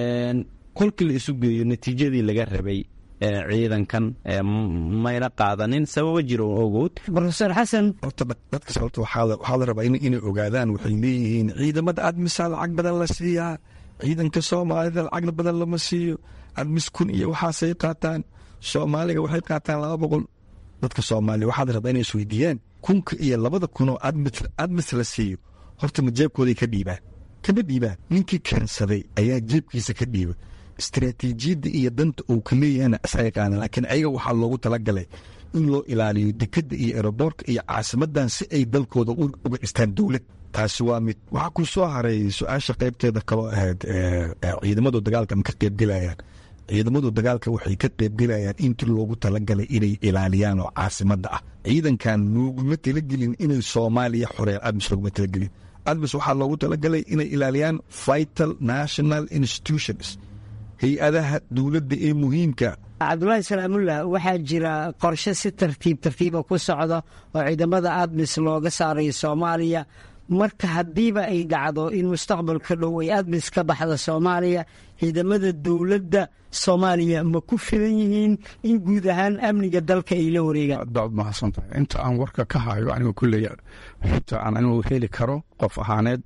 kolkii la isu geeyo natiijadii laga rabay ciidankan mayna qaadanin sababo jiro ogood rofeor xasan horta dadka sababta waxaa la rabaa inay ogaadaan waxay leeyihiin ciidamada admisa lacag badan la siiyaa ciidanka soomaalida lacag badan lama siiyo admis kun iyo waxaasay qaataan soomaaliga waxay qaataan laba boqol dadka soomaaliya waxaa la rabaa inay isweydiiyaan kunka iyo labada kunoo admis la siiyo horta ma jeebkooday ka dhiibaan kama dhiibaan ninkii keensaday ayaa jeebkiisa ka dhiiba istaraatiijiyadda iyo danta uu ka leeyahana isaga qaana laakiin ayaga waxaa loogu talagalay in loo ilaaliyo dekadda iyo eroboorka iyo caasimadan si ay dalkooda uga dhistaan dowlad taasi waa mid waxaa ku soo haray su-aasha qaybteeda kaloo ahayd ciidamadu dagaalka ma ka qaybgelayaan ciidamadu dagaalka waxay ka qaybgelayaan intii loogu talagalay inay ilaaliyaan oo caasimada ah ciidankan looguma talagelin inay soomaaliya xoreeyaan admis looguma talagelin admis waxaa loogu talagalay inay ilaaliyaan vital national institutions hay-adaha dowladda ee muhiimka cabdulaahi salaamullah waxaa jira qorshe si tartiib tartiiba ku socda oo ciidamada admis looga saarayo soomaaliya marka haddiiba ay dhacdo in mustaqbalka dhow ay admis ka baxda soomaaliya ciidamada dowladda soomaaliya ma ku filan yihiin in guud ahaan amniga dalka ay la wareegaan daad mahadsantahay inta aan warka ka hayo anigu kulley xogta aan anigu heli karo qof ahaaneed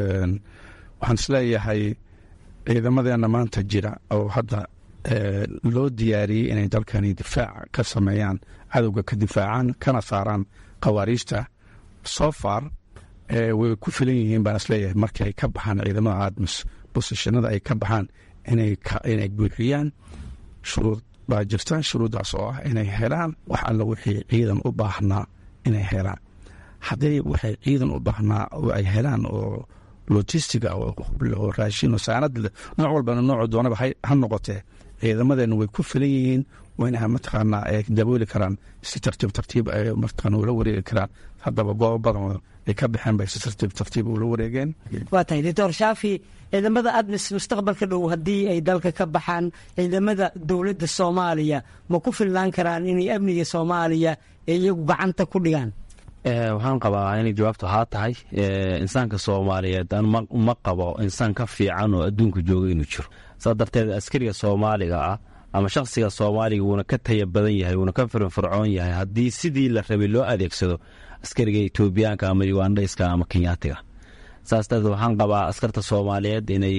waxaan isleeyahay ciidamadeena maanta jira oo hadda loo diyaariyey inay dalkani difaac ka sameeyaan cadowga ka difaacaan kana saaraan khawaariijta so far way ku filan yihiin baan isleeyahay markii ay ka baxaan ciidamada admis bosishanada ay ka baxaan inay buuxiyaan shuruud baa jirta shuruuddaas oo ah inay helaan wax alla wixii ciidan u baahnaa inay helaan hadday waxay ciidan u baahnaa oo ay helaan oo logistiga oo raashin oo saanad nooc walbana noocu doonaba ha noqotee ciidamadeena way ku filan yihiin wayna mataqaanaa ay dabooli karaan si tartiib tartiib ay mataqaana ula wareegi karaan haddaba goobo badan ay ka baxeen bay si tartiib tartiib ula wareegeen waa tahay doctor shaafi ciidamada admis mustaqbalka dhow haddii ay dalka ka baxaan ciidamada dowladda soomaaliya ma ku filnaan karaan inay amniga soomaaliya ee iyagu gacanta ku dhigaan waxaan qabaa inay jawaabtu haa tahay insaanka soomaaliyeed ma qabo insaan ka fiican oo adduunka jooga inuu jiro saa darteed askariga soomaaliga ah ama shakhsiga soomaaliga wuuna ka taya badan yahay wuuna ka firfircoon yahay haddii sidii la rabay loo adeegsado askariga etoobiyaanka ama ugandhayska ama kenyaatiga saas darteed waxaan qabaa askarta soomaaliyeed inay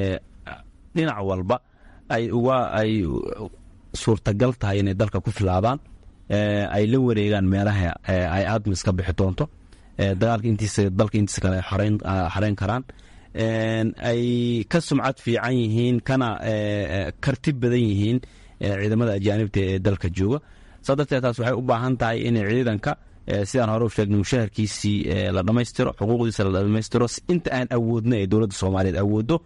dhinac walba ay uga ay suurtagal tahay inay dalka ku filaadaan ay la wareegaan meelaha ay admis ka bixi doonto dagaalka intiisa dalka intiisa kale xareyn karaan ay ka sumcad fiican yihiin kana karti badan yihiin ciidamada ajaanibta ee dalka jooga saa darteed taas waxay u baahan tahay in ciidanka sidaan hore u sheegnay mushaharkiisii la dhammaystiro xuquuqdiisa la dhammaystiro inta aan awoodna ee dowladda soomaaliyeed awooddo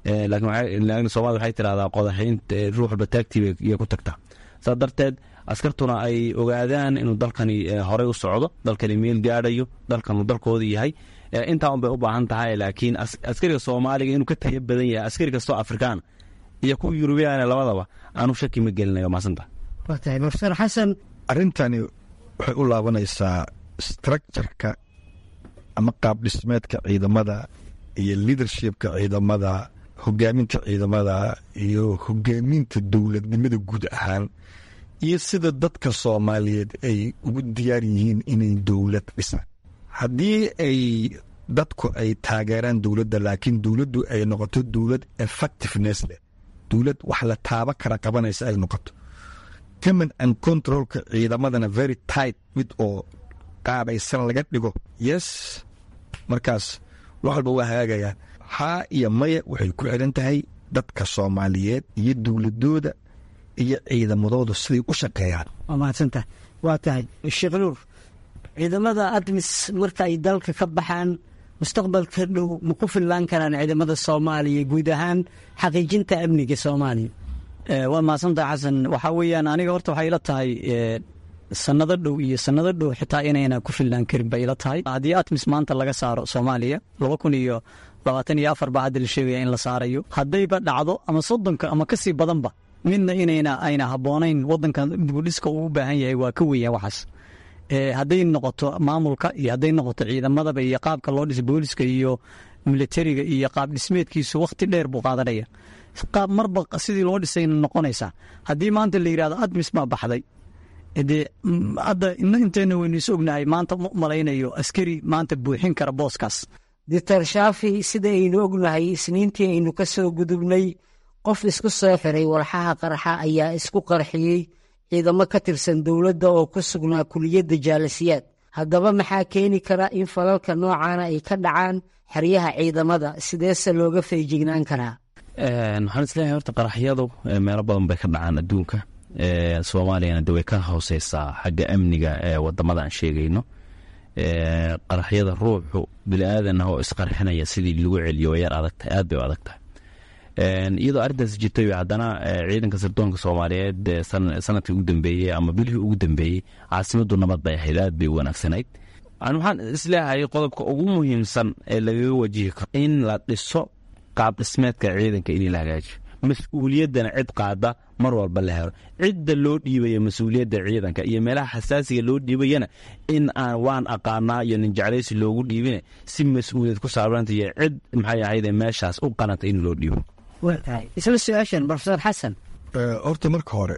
laakiin soomaalida waxay tirahdaa qodaxaynta ruux walba taagtii bay ku tagtaa saa darteed askartuna ay ogaadaan inuu dalkani horey u socdo dalkani meel gaadhayo dalkanu dalkooda yahay intaa un bay u baahan tahay laakiin askariga soomaaliga inuu ka taya badan yahay askari kastoo afrikaan iyo kuwa yurubiyaana labadaba aanu shaki ma gelinayo maasanta waa tahay profesor xasan arrintani waxay u laabanaysaa structureka ama qaab dhismeedka ciidamada iyo leadershipka ciidamada hogaaminta ciidamada iyo hogaaminta dowladnimada guud ahaan iyo sida dadka soomaaliyeed ay ugu diyaar yihiin inay dowlad dhisaan haddii ay dadku ay taageeraan dowladda laakiin dowladdu ay noqoto dowlad effectiveness leh dowlad wax la taaba kara qabanaysa ay noqoto command and controlka ciidamadana very tight mid oo qaabaysan laga dhigo yes markaas wax walba waa hagaagayaan haa iyo maya waxay ku xiran tahay dadka soomaaliyeed iyo dowladooda iyo ciidamadooda siday u shaqeeyaan waa mahadsantahay waa tahay sheekh nuur ciidamada admis marka ay dalka ka baxaan mustaqbalka dhow ma ku fillaan karaan ciidamada soomaaliya guud ahaan xaqiijinta amniga soomaaliya waa mahadsantaha xasan waxaa weeyaan aniga horta waxay ila tahay sanado dhow iyo sanado dhow xitaa inayna ku filnaan karin bay ila tahay haddii atmis maanta laga saaro soomaaliya laba kun iyo labaatan iyo afar baa hadda la sheegaya in la saarayo haddayba dhacdo ama soddonka ama kasii badanba midna inayna ayna habboonayn wadankan dibudhiska uu u baahan yahay waa ka weya waxaas hadday noqoto maamulka iyo hadday noqoto ciidamadaba iyo qaabka loo dhisa booliska iyo militariga iyo qaab dhismeedkiisu wakhti dheer buu qaadanaya qaab marba sidii loo dhisayna noqonaysaa haddii maanta la yidhahdo admis baa baxday dee hadda ina inteena waynu is ognahay maanta ma malaynayo askari maanta buuxin kara booskaas doctor shaafi sida aynu ognahay isniintii aynu ka soo gudubnay qof isku soo xiray walxaha qarxa ayaa isku qarxiyey ciidamo ka tirsan dowladda oo ku sugnaa kuliyadda jaalasiyaad haddaba maxaa keeni kara in falalka noocaana ay ka dhacaan xeryaha ciidamada sideese looga feejignaan karaa waxaan isleeyahay horta qaraxyadu meelo badan bay ka dhacaan adduunka soomaaliyana de way ka hooseysaa xagga amniga ee wadamada aan sheegayno qaraxyada ruuxu bili-aadan ah oo isqarxinaya sidii lagu celiyo way yar adagtahay aad bay u adag tahay iyadoo arrintaas jirtay haddana ciidanka sirdoonka soomaaliyeed sanadkii ugu dambeeyey ama bilihii ugu dambeeyey caasimadu nabad bay ahayd aad bay u wanaagsanayd waxaan isleeyahay qodobka ugu muhiimsan ee lagaga wajihi karo in la dhiso qaab dhismeedka ciidanka in la hagaajiyo mas-uuliyaddana cid qaada mar walba la helo cidda loo dhiibaya mas-uuliyadda ciidanka iyo meelaha xasaasiga loo dhiibayana in aan waan aqaanaa iyo nin jeclaysi loogu dhiibine si mas-uuliyad ku saabanta iyo cid maxay ahayde meeshaas u qananta in loo dhiibo isla su-aashan profesor xasan horta marka hore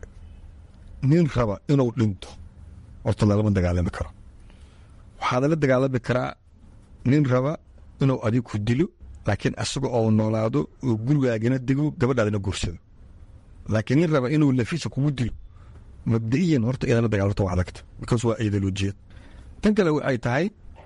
nin raba inuu dhinto horta lalama dagaalami karo waxaad la dagaalami karaa nin raba inuu adigu dilo laakiin asaga oo noolaado oo gurigaagana dego gabadhaadana guursado laakiin nin raba inuu lafiisa kugu dilo mabda'iyan horta idala dagaalto waa adagta because waa ideolojiyad tan kale waxay tahay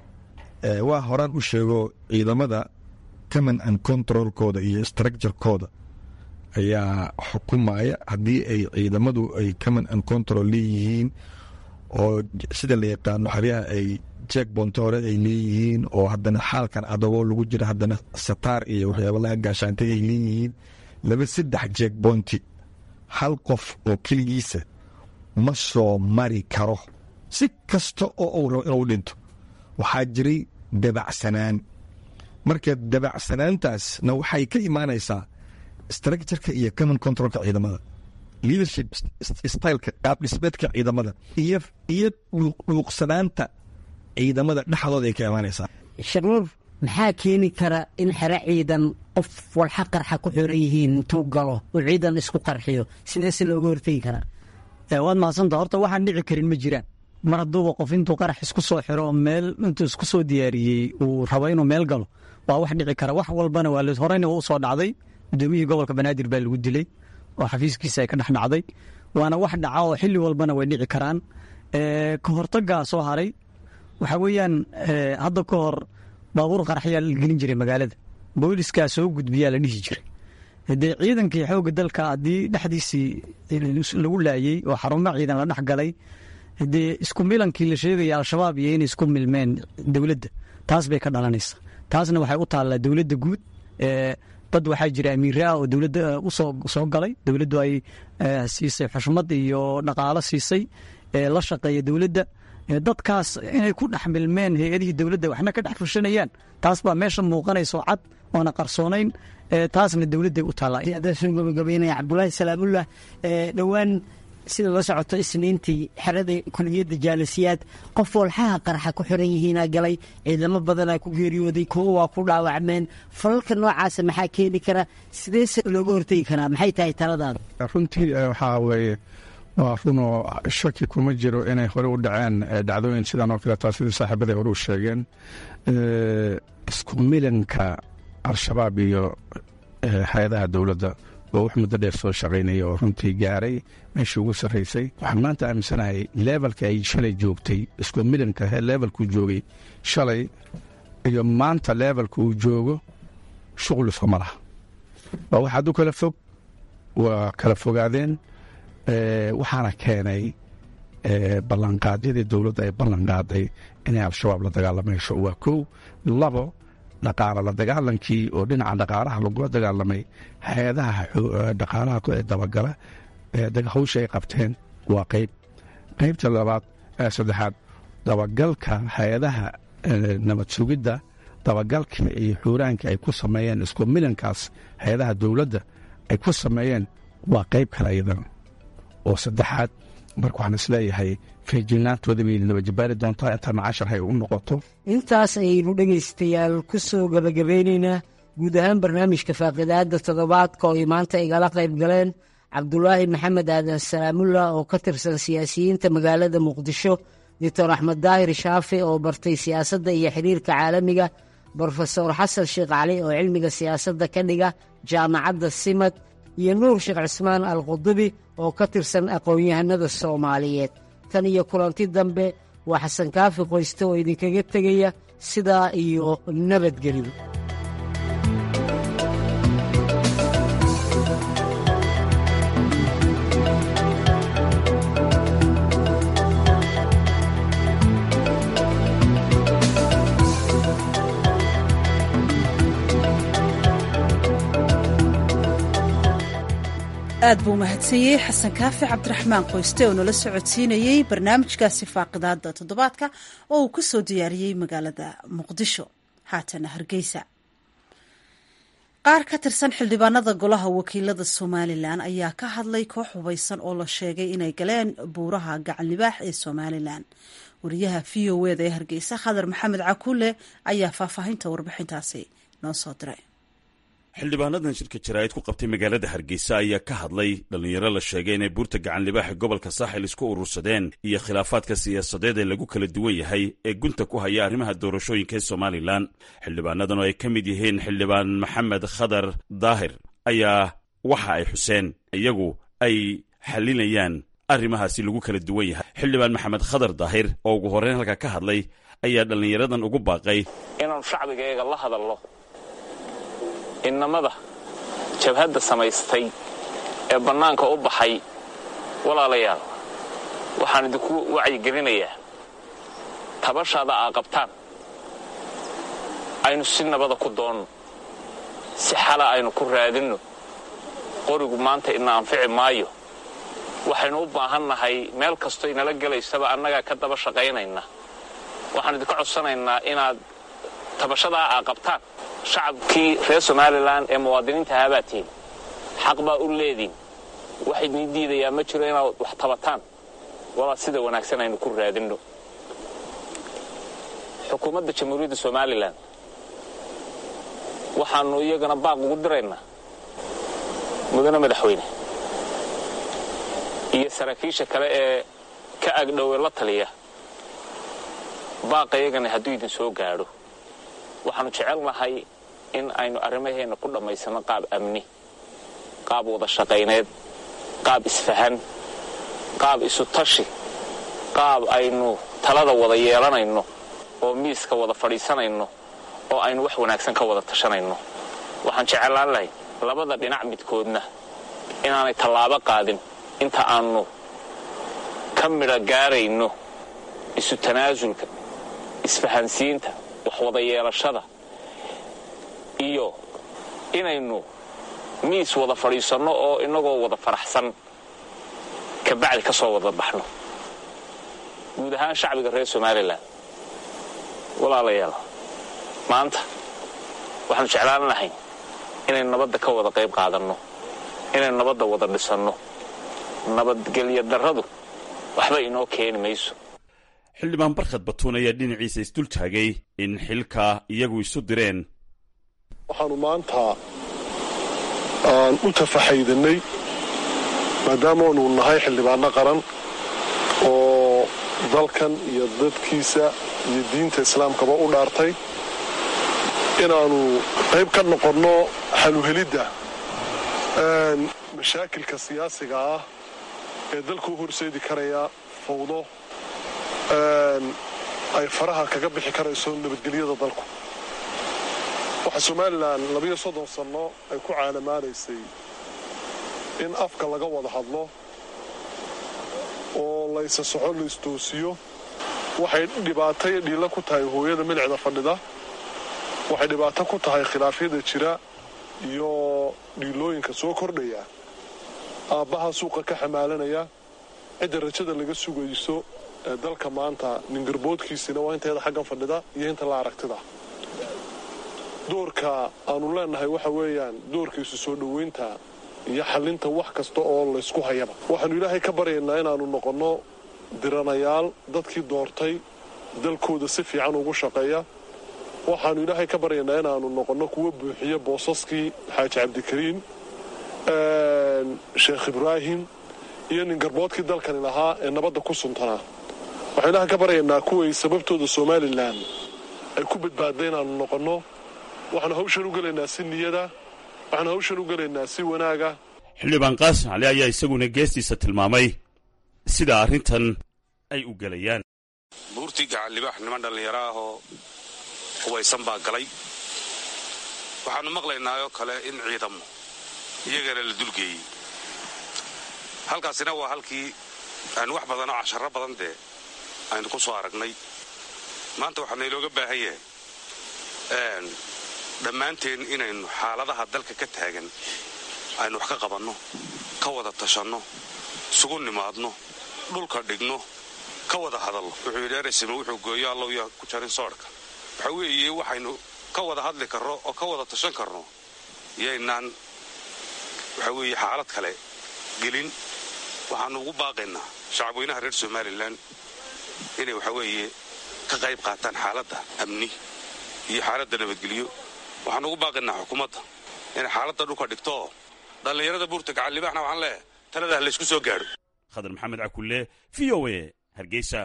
waa horaan u sheego ciidamada command and controlkooda iyo structurekooda ayaa xukumaya haddii ay ciidamadu ay command and control leeyihiin oo sida la yaqaano xeryaha ay jeek bonto hore ay leeyihiin oo haddana xaalkan adagoo lagu jira haddana sataar iyo waxyaaba laga gaashaantay ay leeyihiin laba saddex jeek bonti hal qof oo keligiisa ma soo mari karo si kasta oo uu rabo inuu dhinto waxaa jiray dabacsanaan marka dabacsanaantaasna waxay ka imaanaysaa structureka iyo common controlka ciidamada leadership styleka qaab dhismeedka ciidamada iyo iyo dhuuqsanaanta ciidamada dhexdooda ay ka imaanaysaa sharuur maxaa keeni kara in xero ciidan qof walxa qarxa ku xiran yihiin intuu galo uu ciidan isku qarxiyo sideese looga hortegi karaa waad mahadsanta horta waxaan dhici karin ma jiraan mar hadduuba qof intuu qarax isku soo xiro meel intuu isku soo diyaariyey uu rabo inuu meel galo waa wax dhici kara wax walbana waa horeyna u soo dhacday gudoomiyihii gobolka banaadir baa lagu dilay oo xafiiskiisa ay ka dhex dhacday waana wax dhaca oo xilli walbana way dhici karaan ka hortagaa soo haray waxaa weeyaan hadda ka hor baabuur qaraxyaa la gelin jiray magaalada booliskaa soo gudbiyaa la dhihi jiray dee ciidankii xoogga dalka haddii dhexdiisii lagu laayey oo xarumo ciidan la dhex galay dee isku milankii la sheegaya al-shabaab iyo inay isku milmeen dowladda taas bay ka dhalanaysa taasna waxay u taallaa dowladda guud dad waxaa jira amiira ah oo dowladda usoo soo galay dowladdu ay siisay xushmad iyo dhaqaalo siisay la shaqeeya dowladda dadkaas inay ku dhex milmeen hay-adihii dowladda waxna ka dhex fushanayaan taas baa meesha muuqanayso cad oona qarsoonayn taasna dowladday u taallaa adaan soo gabagabeynaya cabdulaahi salaamullah dhowaan sida la socoto isniintii xerada kuliyadda jaalasiyaad qof walxaha qarxa ku xiran yihiinaa galay ciidamo badanaa ku geeriyooday kuwo waa ku dhaawacmeen falalka noocaasa maxaa keeni kara sideese looga hortegi karaa maxay tahay taladaada runtii waxaa weeye waa runoo shaki kuma jiro inay hore u dhaceen dhacdooyin sidan oo kaleeta sidii saaxiibaday hore u sheegeen isku milanka al-shabaab iyo hay-adaha dowladda oo wax muddo dheer soo shaqaynaya oo runtii gaaray meeshii ugu sarraysay waxaan maanta aaminsanahay leebalka ay shalay joogtay isku milanka leebalkuu joogay shalay iyo maanta leebalka uu joogo shuqul iskuma laha waa wax hadduu kala fog waa kala fogaadeen waxaana keenay ballanqaadyadii dowladda ay ballanqaaday inay al-shabaab la dagaalamayso waa kow labo dhaqaala la dagaalankii oo dhinaca dhaqaalaha lagula dagaalamay hay-adaha dhaqaalaha dabagala hawsha ay qabteen waa qeyb qeybta labaad saddexaad dabagalka hay-adaha nabad sugidda dabagalka iyo xuuraanka ay ku sameeyeen isku milankaas hay-adaha dowladda ay ku sameeyeen waa qeyb kale iyadana oo saddexaad marka waxaan isleeyahay feejilnaantooda bay nabajabaari doontaa inta macashar hay u noqoto intaas ayaynu dhegaystayaal ku soo gabagabeynaynaa guud ahaan barnaamijka faaqidaada toddobaadka oo ay maanta igala qayb galeen cabdulaahi maxamed aadan salaamullah oo ka tirsan siyaasiyiinta magaalada muqdisho doctor axmed daahir shaafi oo bartay siyaasadda iyo xiriirka caalamiga brofesor xasan sheekh cali oo cilmiga siyaasadda ka dhiga jaamacadda simad iyo nuur sheekh cismaan al qudubi oo ka tirsan aqoon-yahanada soomaaliyeed tan iyo kulanti dambe waa xasan kaafi qoyste oo idinkaga tegaya sidaa iyo nabadgelyo aad buu mahadsaniyey xasan kaafi cabdiraxmaan qoyste oo nala socodsiinayey barnaamijkaasi faaqidaada toddobaadka oo uu ka soo diyaariyey magaalada muqdisho haatana hargeysa qaar ka tirsan xildhibaanada golaha wakiilada somalilan ayaa ka hadlay koox hubaysan oo la sheegay inay galeen buuraha gacan libaax ee somalilan wariyaha v o eda ee hargeysa khadar maxamed cakuule ayaa faahfaahinta warbixintaasi noo soo diray xildhibaanadan shirka jaraa'id ku qabtay magaalada hargeysa ayaa ka hadlay dhallinyaro la sheegay inay buurta gacan libaaxa gobolka saaxil isku urursadeen iyo khilaafaadka siyaasadeed ee lagu kala duwan yahay ee gunta ku haya arrimaha doorashooyinka ee somalilan xildhibaanadan oo ay ka mid yihiin xildhibaan maxamed khadar daahir ayaa waxa ay xuseen iyagu ay xallinayaan arrimahaasi lagu kala duwan yahay xildhibaan maxamed khadar daahir oo ugu horreyn halka ka hadlay ayaa dhallinyaradan ugu baaqay inaanu shacbigayaga la hadalno innamada jabhadda samaystay ee bannaanka u baxay walaalayaal waxaan idinku wacyigelinayaa tabashaada aa qabtaan aynu si nabada ku doonno si xala aynu ku raadinno qorigu maanta ina anfici maayo waxaynu u baahan nahay meel kastoo inala gelaysaba annagaa ka daba shaqaynayna waxaan idinka codsanaynaa inaad tabashadaa aa qabtaan shacabkii reer somalilan ee muwaadiniinta ahaabaa tihin xaq baa u leediin wax idin diidayaa ma jiro inaad wax tabataan walaa sida wanaagsan aynu ku raadinno xukuumadda jamhuuriyadda somalilan waxaannu iyagana baaq ugu diraynaa mudane madaxweyne iyo saraakiisha kale ee ka agdhowe la taliya baaqa iyagana hadduu idin soo gaadho waxaannu jecelnahay in aynu arrimaheenna ku dhammaysanno qaab amni qaab wada shaqayneed qaab isfahan qaab isu tashi qaab aynu talada wada yeelanayno oo miiska wada fadhiisanayno oo aynu wax wanaagsan ka wada tashanayno waxaan jeclaan lahay labada dhinac midkoodna inaanay tallaabo qaadin inta aannu ka midha gaarayno isu tanaasulka isfahansiinta wax wada yeelashada iyo inaynu miis wada fadhiisanno oo innagoo wada faraxsan kabacdi ka soo wada baxno guud ahaan shacbiga reer somalilan walaalayaal maanta waxaanu jeclaan lahay inaynu nabadda ka wada qayb qaadanno inaynu nabadda wada dhisanno nabadgelyo darradu waxba inoo keeni mayso xildhibaan barkhad batuun ayaa dhinaciisa isdul taagay in xilka iyagu isu direen waxaanu maanta aan u tafaxaydanay maadaamaanu nahay xildhibaano qaran oo dalkan iyo dadkiisa iyo diinta islaamkaba u dhaartay inaannu qayb ka noqonno xaluhelidda mashaakilka siyaasiga ah ee dalka u horseedi karaya fawdo ay faraha kaga bixi karayso nabadgelyada dalku waxaa somalilan labiyo soddon sanno ay ku caalamaanaysay in afka laga wada hadlo oo laysa soxo laystoosiyo waxay dhibaato iyo dhiilla ku tahay hooyada milicda fadhida waxay dhibaato ku tahay khilaafyada jira iyo dhiilooyinka soo kordhaya aabbaha suuqa ka xamaalanaya cidda rajada laga sugayso ee dalka maanta ningarboodkiisina waa inteeda xaggan fadhida iyo inta la aragtida doorka aanu leennahay waxa weeyaan doorkiisu soo dhoweynta iyo xallinta wax kasta oo laysku hayaba waxaannu ilaahay ka baryaynaa inaannu noqonno diranayaal dadkii doortay dalkooda si fiican ugu shaqeeya waxaannu ilaahay ka baryaynaa inaannu noqonno kuwa buuxiya boosaskii xaaji cabdikariin sheekh ibraahim iyo ningarboodkii dalkani lahaa ee nabadda ku suntanaa waxaan ilaahay ka baryaynaa kuway sababtooda somalilan ay ku badbaadday inaannu noqonno waxaanu hawshan u gelaynaa si niyada waxaanu hawshan u gelaynaa si wanaaga xildhibaan qaasim cali ayaa isaguna geestiisa tilmaamay sida arrintan ay u gelayaan buurtii gacanlibaax niman dhallinyaro ah oo hubaysan baa galay waxaannu maqlaynaayoo kale in ciidamo iyagana la dulgeeyey halkaasina waa halkii aynu wax badan oo casharro badan dee aynu ku soo aragnay maanta waxaa naylooga baahan yahay dhammaanteen inaynu xaaladaha dalka ka taagan aynu wax ka qabanno ka wada tashanno isugu nimaadno dhulka dhigno ka wada hadallo wuxuu yidhi eresime wuxuu gooyo allow yaa ku jarin soodhka waxa weeye waxaynu ka wada hadli karno oo ka wada tashan karno yaynaan waxa weeye xaalad kale gelin waxaannu ugu baaqaynaa shacabweynaha reer somalilan inay waxa weeye ka qayb qaataan xaaladda amni iyo xaaladda nabadgelyo waxaan ugu baaqaynaa xukuumadda inay xaaladda dhulka dhigto dhallinyarada buurta gacanlibaxna waxaan leeyahay talada ha laysku soo gaadho khadar maxamed cakulle v o a hargeysa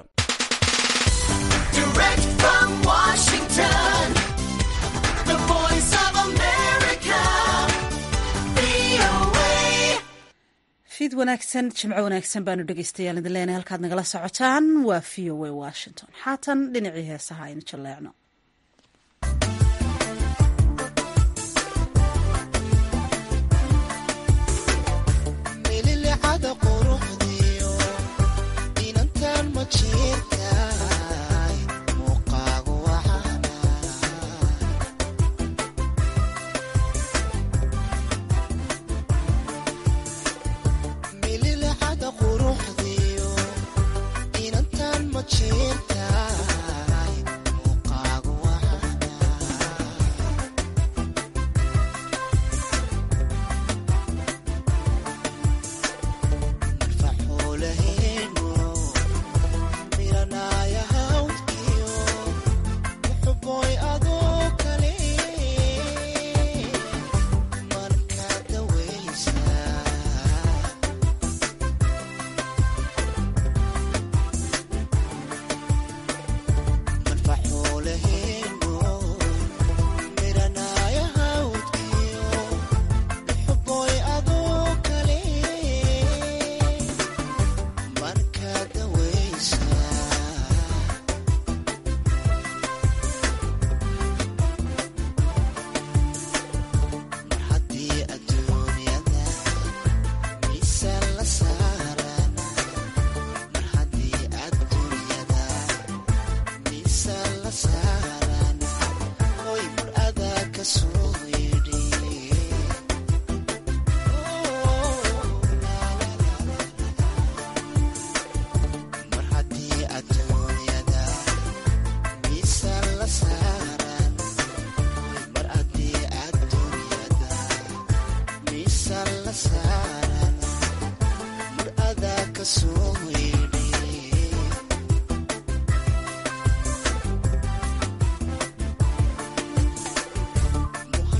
fiid wanaagsan jimco wanaagsan baanu dhegeystayaal idin leenahay halkaad nagala socotaan waa v o a washington haatan dhinacii heesaha aynu jalleecno inantan ma jeertaay muuqaagu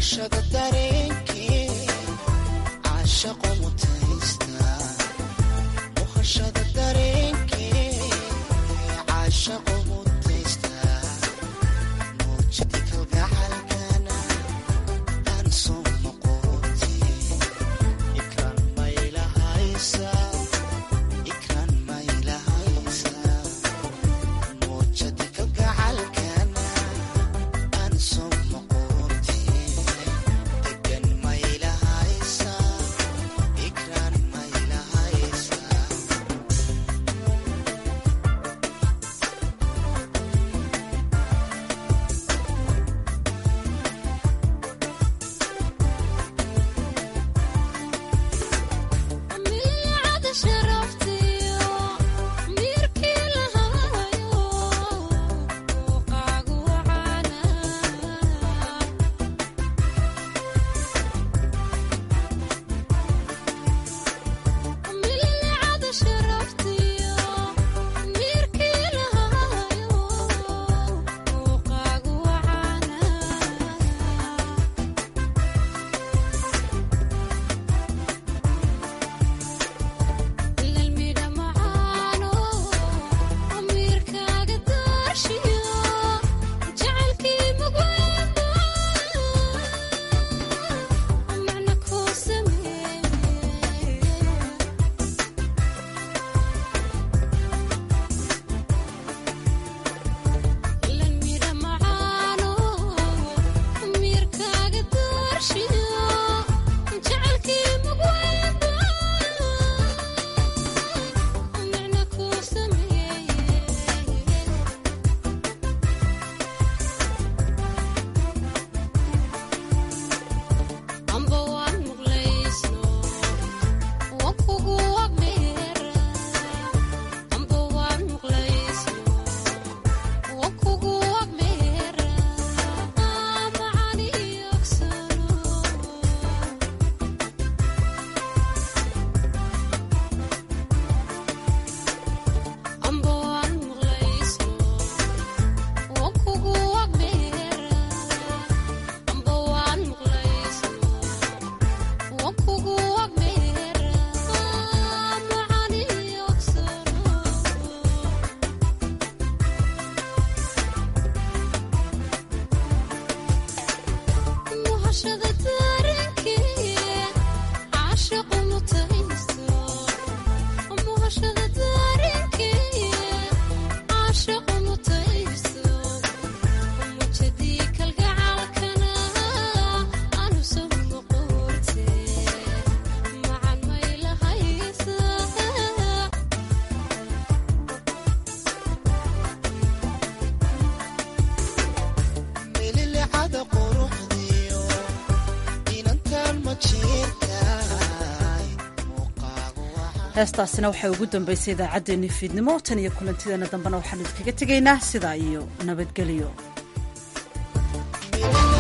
heestaasina waxay ugu dambaysay idaacaddeenni fiidnimo tan iyo kulantideena dambena waxaanu idinkaga tegaynaa sidaa iyo nabadgelyo